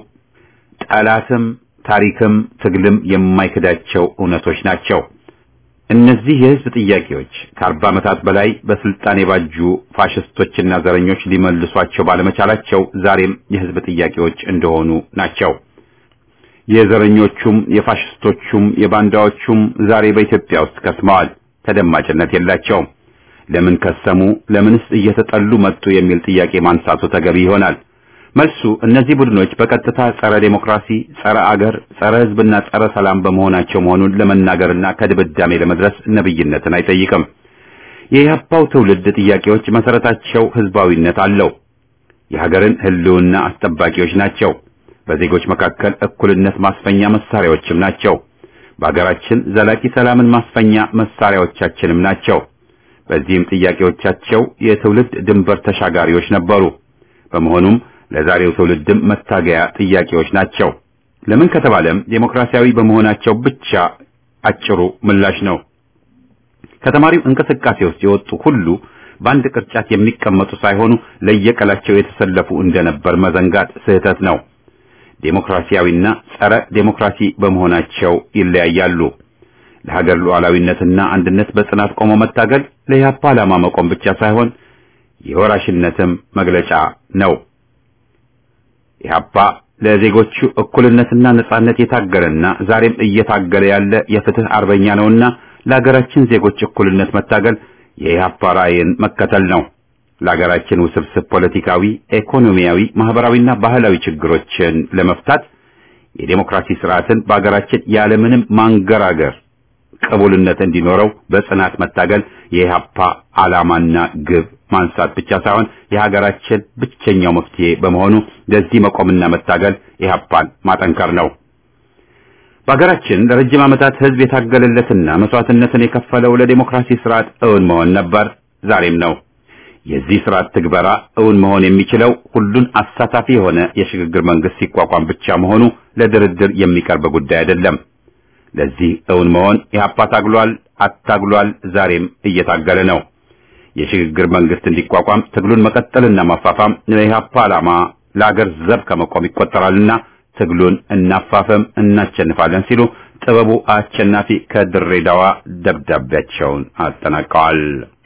ጠላትም ታሪክም ትግልም የማይክዳቸው እውነቶች ናቸው። እነዚህ የህዝብ ጥያቄዎች ከአርባ ዓመታት በላይ በስልጣን የባጁ ፋሽስቶችና ዘረኞች ሊመልሷቸው ባለመቻላቸው ዛሬም የህዝብ ጥያቄዎች እንደሆኑ ናቸው። የዘረኞቹም የፋሽስቶቹም የባንዳዎቹም ዛሬ በኢትዮጵያ ውስጥ ከስመዋል፣ ተደማጭነት የላቸውም። ለምን ከሰሙ? ለምንስ እየተጠሉ መጡ? የሚል ጥያቄ ማንሳቱ ተገቢ ይሆናል። መልሱ እነዚህ ቡድኖች በቀጥታ ጸረ ዴሞክራሲ፣ ጸረ አገር፣ ጸረ ሕዝብና ጸረ ሰላም በመሆናቸው መሆኑን ለመናገርና ከድምዳሜ ለመድረስ ነብይነትን አይጠይቅም። የኢህአፓው ትውልድ ጥያቄዎች መሰረታቸው ህዝባዊነት አለው። የሀገርን ህልውና አስጠባቂዎች ናቸው። በዜጎች መካከል እኩልነት ማስፈኛ መሳሪያዎችም ናቸው። በሀገራችን ዘላቂ ሰላምን ማስፈኛ መሳሪያዎቻችንም ናቸው። በዚህም ጥያቄዎቻቸው የትውልድ ድንበር ተሻጋሪዎች ነበሩ። በመሆኑም ለዛሬው ትውልድም መታገያ ጥያቄዎች ናቸው። ለምን ከተባለም ዴሞክራሲያዊ በመሆናቸው ብቻ አጭሩ ምላሽ ነው። ከተማሪው እንቅስቃሴ ውስጥ የወጡ ሁሉ በአንድ ቅርጫት የሚቀመጡ ሳይሆኑ ለየቀላቸው የተሰለፉ እንደነበር መዘንጋት ስህተት ነው። ዴሞክራሲያዊና ጸረ ዴሞክራሲ በመሆናቸው ይለያያሉ። ለሀገር ሉዓላዊነትና አንድነት በጽናት ቆሞ መታገል ለኢህአፓ ዓላማ መቆም ብቻ ሳይሆን የወራሽነትም መግለጫ ነው። ኢህአፓ ለዜጎቹ እኩልነትና ነጻነት የታገለና ዛሬም እየታገለ ያለ የፍትህ አርበኛ ነውና ለሀገራችን ዜጎች እኩልነት መታገል የኢህአፓ ራዕይን መከተል ነው። ለሀገራችን ውስብስብ ፖለቲካዊ፣ ኢኮኖሚያዊ፣ ማህበራዊና ባህላዊ ችግሮችን ለመፍታት የዴሞክራሲ ስርዓትን በሀገራችን ያለምንም ማንገራገር ቅቡልነት እንዲኖረው በጽናት መታገል የኢህአፓ ዓላማና ግብ ማንሳት ብቻ ሳይሆን የሀገራችን ብቸኛው መፍትሄ በመሆኑ ለዚህ መቆምና መታገል ኢህአፓን ማጠንከር ነው። በሀገራችን ለረጅም ዓመታት ህዝብ የታገለለትና መስዋዕትነትን የከፈለው ለዴሞክራሲ ስርዓት እውን መሆን ነበር፣ ዛሬም ነው። የዚህ ስርዓት ትግበራ እውን መሆን የሚችለው ሁሉን አሳታፊ የሆነ የሽግግር መንግስት ሲቋቋም ብቻ መሆኑ ለድርድር የሚቀርብ ጉዳይ አይደለም። ለዚህ እውን መሆን ኢህአፓ ታግሏል፣ አታግሏል፣ ዛሬም እየታገለ ነው። የሽግግር መንግስት እንዲቋቋም ትግሉን መቀጠልና ማፋፋም ለኢህአፓ ዓላማ ለአገር ዘብ ከመቆም ይቆጠራልና ትግሉን እናፋፈም፣ እናሸንፋለን ሲሉ ጥበቡ አሸናፊ ከድሬዳዋ ደብዳቤያቸውን አጠናቀዋል።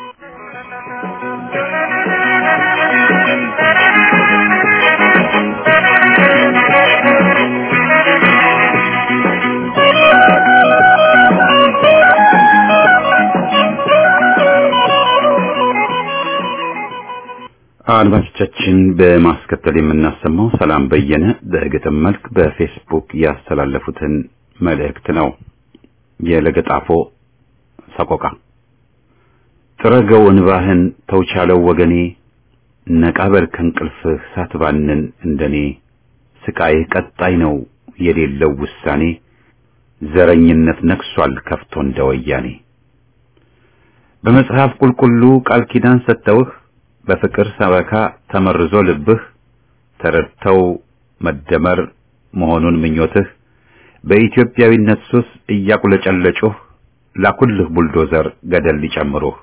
አድማጮቻችን በማስከተል የምናሰማው ሰላም በየነ በግጥም መልክ በፌስቡክ ያስተላለፉትን መልእክት ነው። የለገጣፎ ሰቆቃ ጥረገው እንባህን ተውቻለው ወገኔ ነቃበል ከእንቅልፍህ ሳትባንን እንደኔ ስቃይህ ቀጣይ ነው የሌለው ውሳኔ ዘረኝነት ነክሷል ከፍቶ እንደ ወያኔ በመጽሐፍ ቁልቁሉ ቃል ኪዳን ሰጥተውህ በፍቅር ሰበካ ተመርዞ ልብህ ተረድተው መደመር መሆኑን ምኞትህ በኢትዮጵያዊነት ሱስ እያቁለጨለጩህ ላኩልህ ቡልዶዘር ገደል ሊጨምሩህ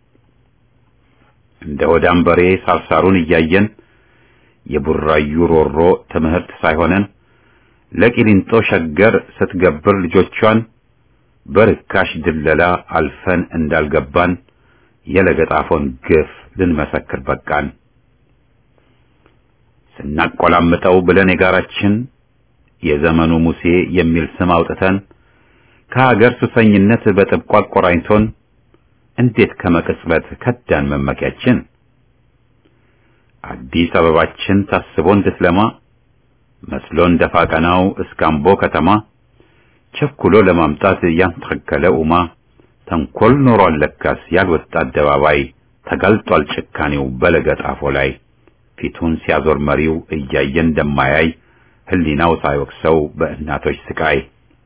እንደ ሆዳም በሬ ሳርሳሩን እያየን የቡራዩ ሮሮ ትምህርት ሳይሆነን ለቂሊንጦ ሸገር ስትገብር ልጆቿን በርካሽ ድለላ አልፈን እንዳልገባን የለገጣፎን ግፍ ልንመሰክር በቃን። ስናቆላምጠው ብለን የጋራችን የዘመኑ ሙሴ የሚል ስም አውጥተን ከሀገር ሱሰኝነት በጥብቋ አቆራኝቶን እንዴት ከመቅጽበት ከዳን መመኪያችን አዲስ አበባችን ታስቦ እንድትለማ መስሎ እንደፋ ቀናው እስከ አምቦ ከተማ ቸኩሎ ለማምጣት ያንተከለ ኡማ ተንኮል ኖሯል ለካስ ያልወጣ አደባባይ ተጋልጧል ጭካኔው በለገጣፎ ላይ ፊቱን ሲያዞር መሪው እያየ እንደማያይ ህሊናው ሳይወቅሰው በእናቶች ስቃይ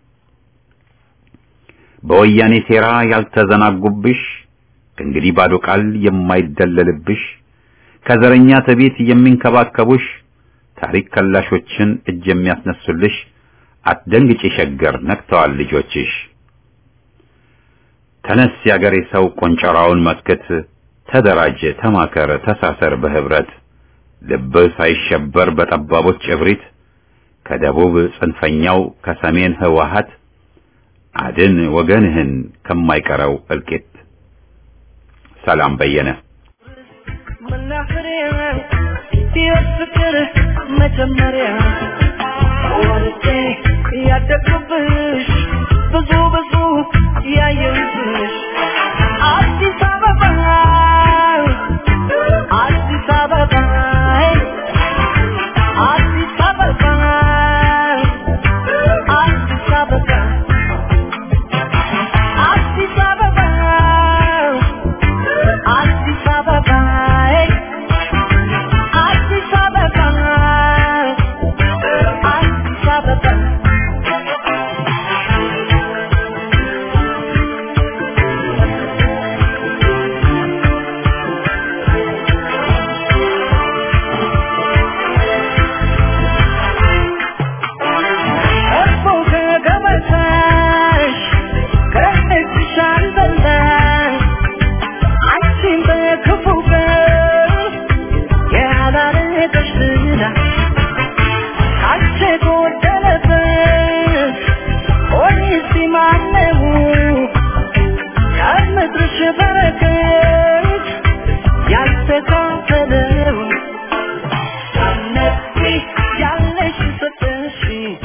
በወያኔ ሴራ ያልተዘናጉብሽ ከእንግዲህ ባዶ ቃል የማይደለልብሽ ከዘረኛ ትዕቢት የሚንከባከቡሽ ታሪክ ከላሾችን እጅ የሚያስነሱልሽ አትደንግጪ ሸገር ነክተዋል ልጆችሽ። ተነስ ያገሬ ሰው ቆንጨራውን መክት፣ ተደራጅ፣ ተማከር፣ ተሳሰር በህብረት ልብህ ሳይሸበር በጠባቦች እብሪት ከደቡብ ጽንፈኛው ከሰሜን ህወሓት አድን ወገንህን ከማይቀረው እልቂት። ሰላም በየነ መናኸሪያ ሕይወት ፍቅር መጀመሪያ ወልጄ ሄደሽ ትዳ ካንቺ ጎደለበት ሆኒስ ማነው ከምድርሽ በረከት ያልተካፈለው ሳትነቂ ያለሽ ሰጠሽ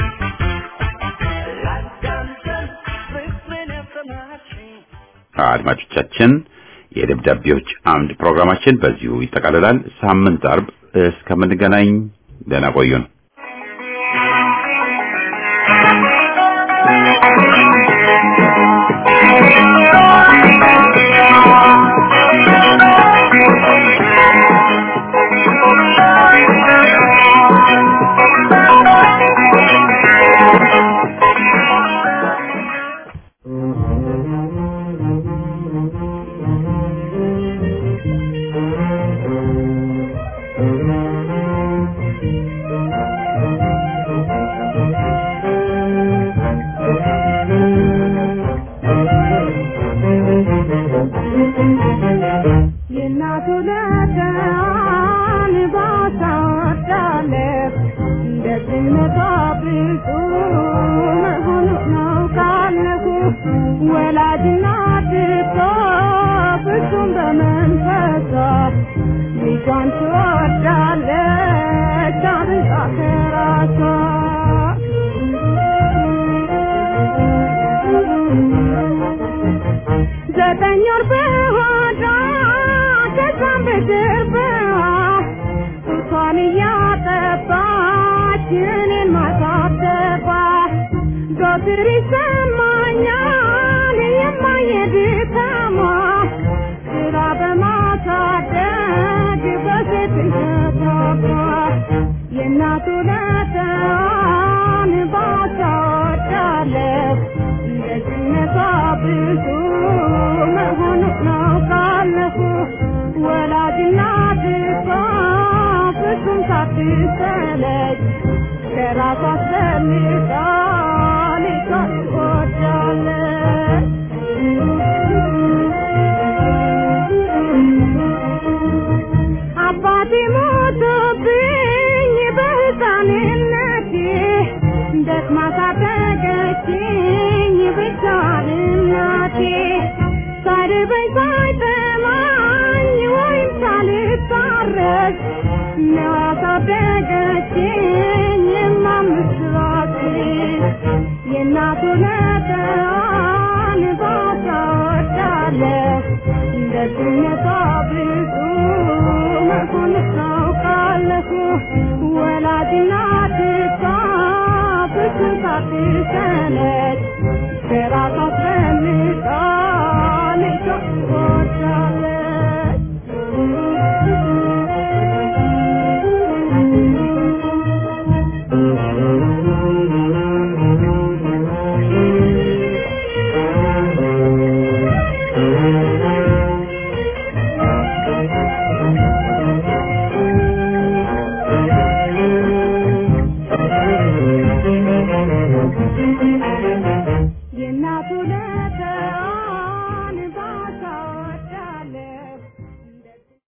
ላዳምጠን ፍቅርን ያሰማችኝ አድማጮቻችን የደብዳቤዎች አምድ ፕሮግራማችን በዚሁ ይጠቃልላል። ሳምንት አርብ እስከምንገናኝ ደህና ቆዩን። የእናቱ ለዳን ባታወዳለህ እንደዚህነቷ ብዙ መሆኑ ነው ካለሁ ወላጅና ድቶ ፍጹም በመንፈሷ ልጇን ትወዳለች አብልጣ ከራሷ ዘጠኝ ወር በሆዷ ከዛም በጀርባዋ ጡቷን እያጠባች እኔን ማሳደባ ዘወትር ይሰማኛል የማየድካሟ ስራ በማሳደግ በሴትነቷ የእናቱ ለተዋን ባታወዳለሁ እንደዚህነቷ ብዙ መሆኑ ነው ካለፉ ወላጅና ድቷ ፍጹም ሳትሰለች ከራሷ አስፈልጋ ልጇን ትወዳለች። አባቴ ሞቶብኝ በሕፃንነቴ ደክማ ሳደገችኝ ብቻዋን እናቴ ሳይርበኝ ሳይጠማኝ ወይም ሳልታረስ ነው ያሳደገችኝ የማምስራችን የእናቱ ነጠዋን ባታወዳለሁ እንደዚህነቷ ብዙ መሆንስ አውቃለሁ ወላጅና ድቷ ብዙ ሳትሰለች ከራሷ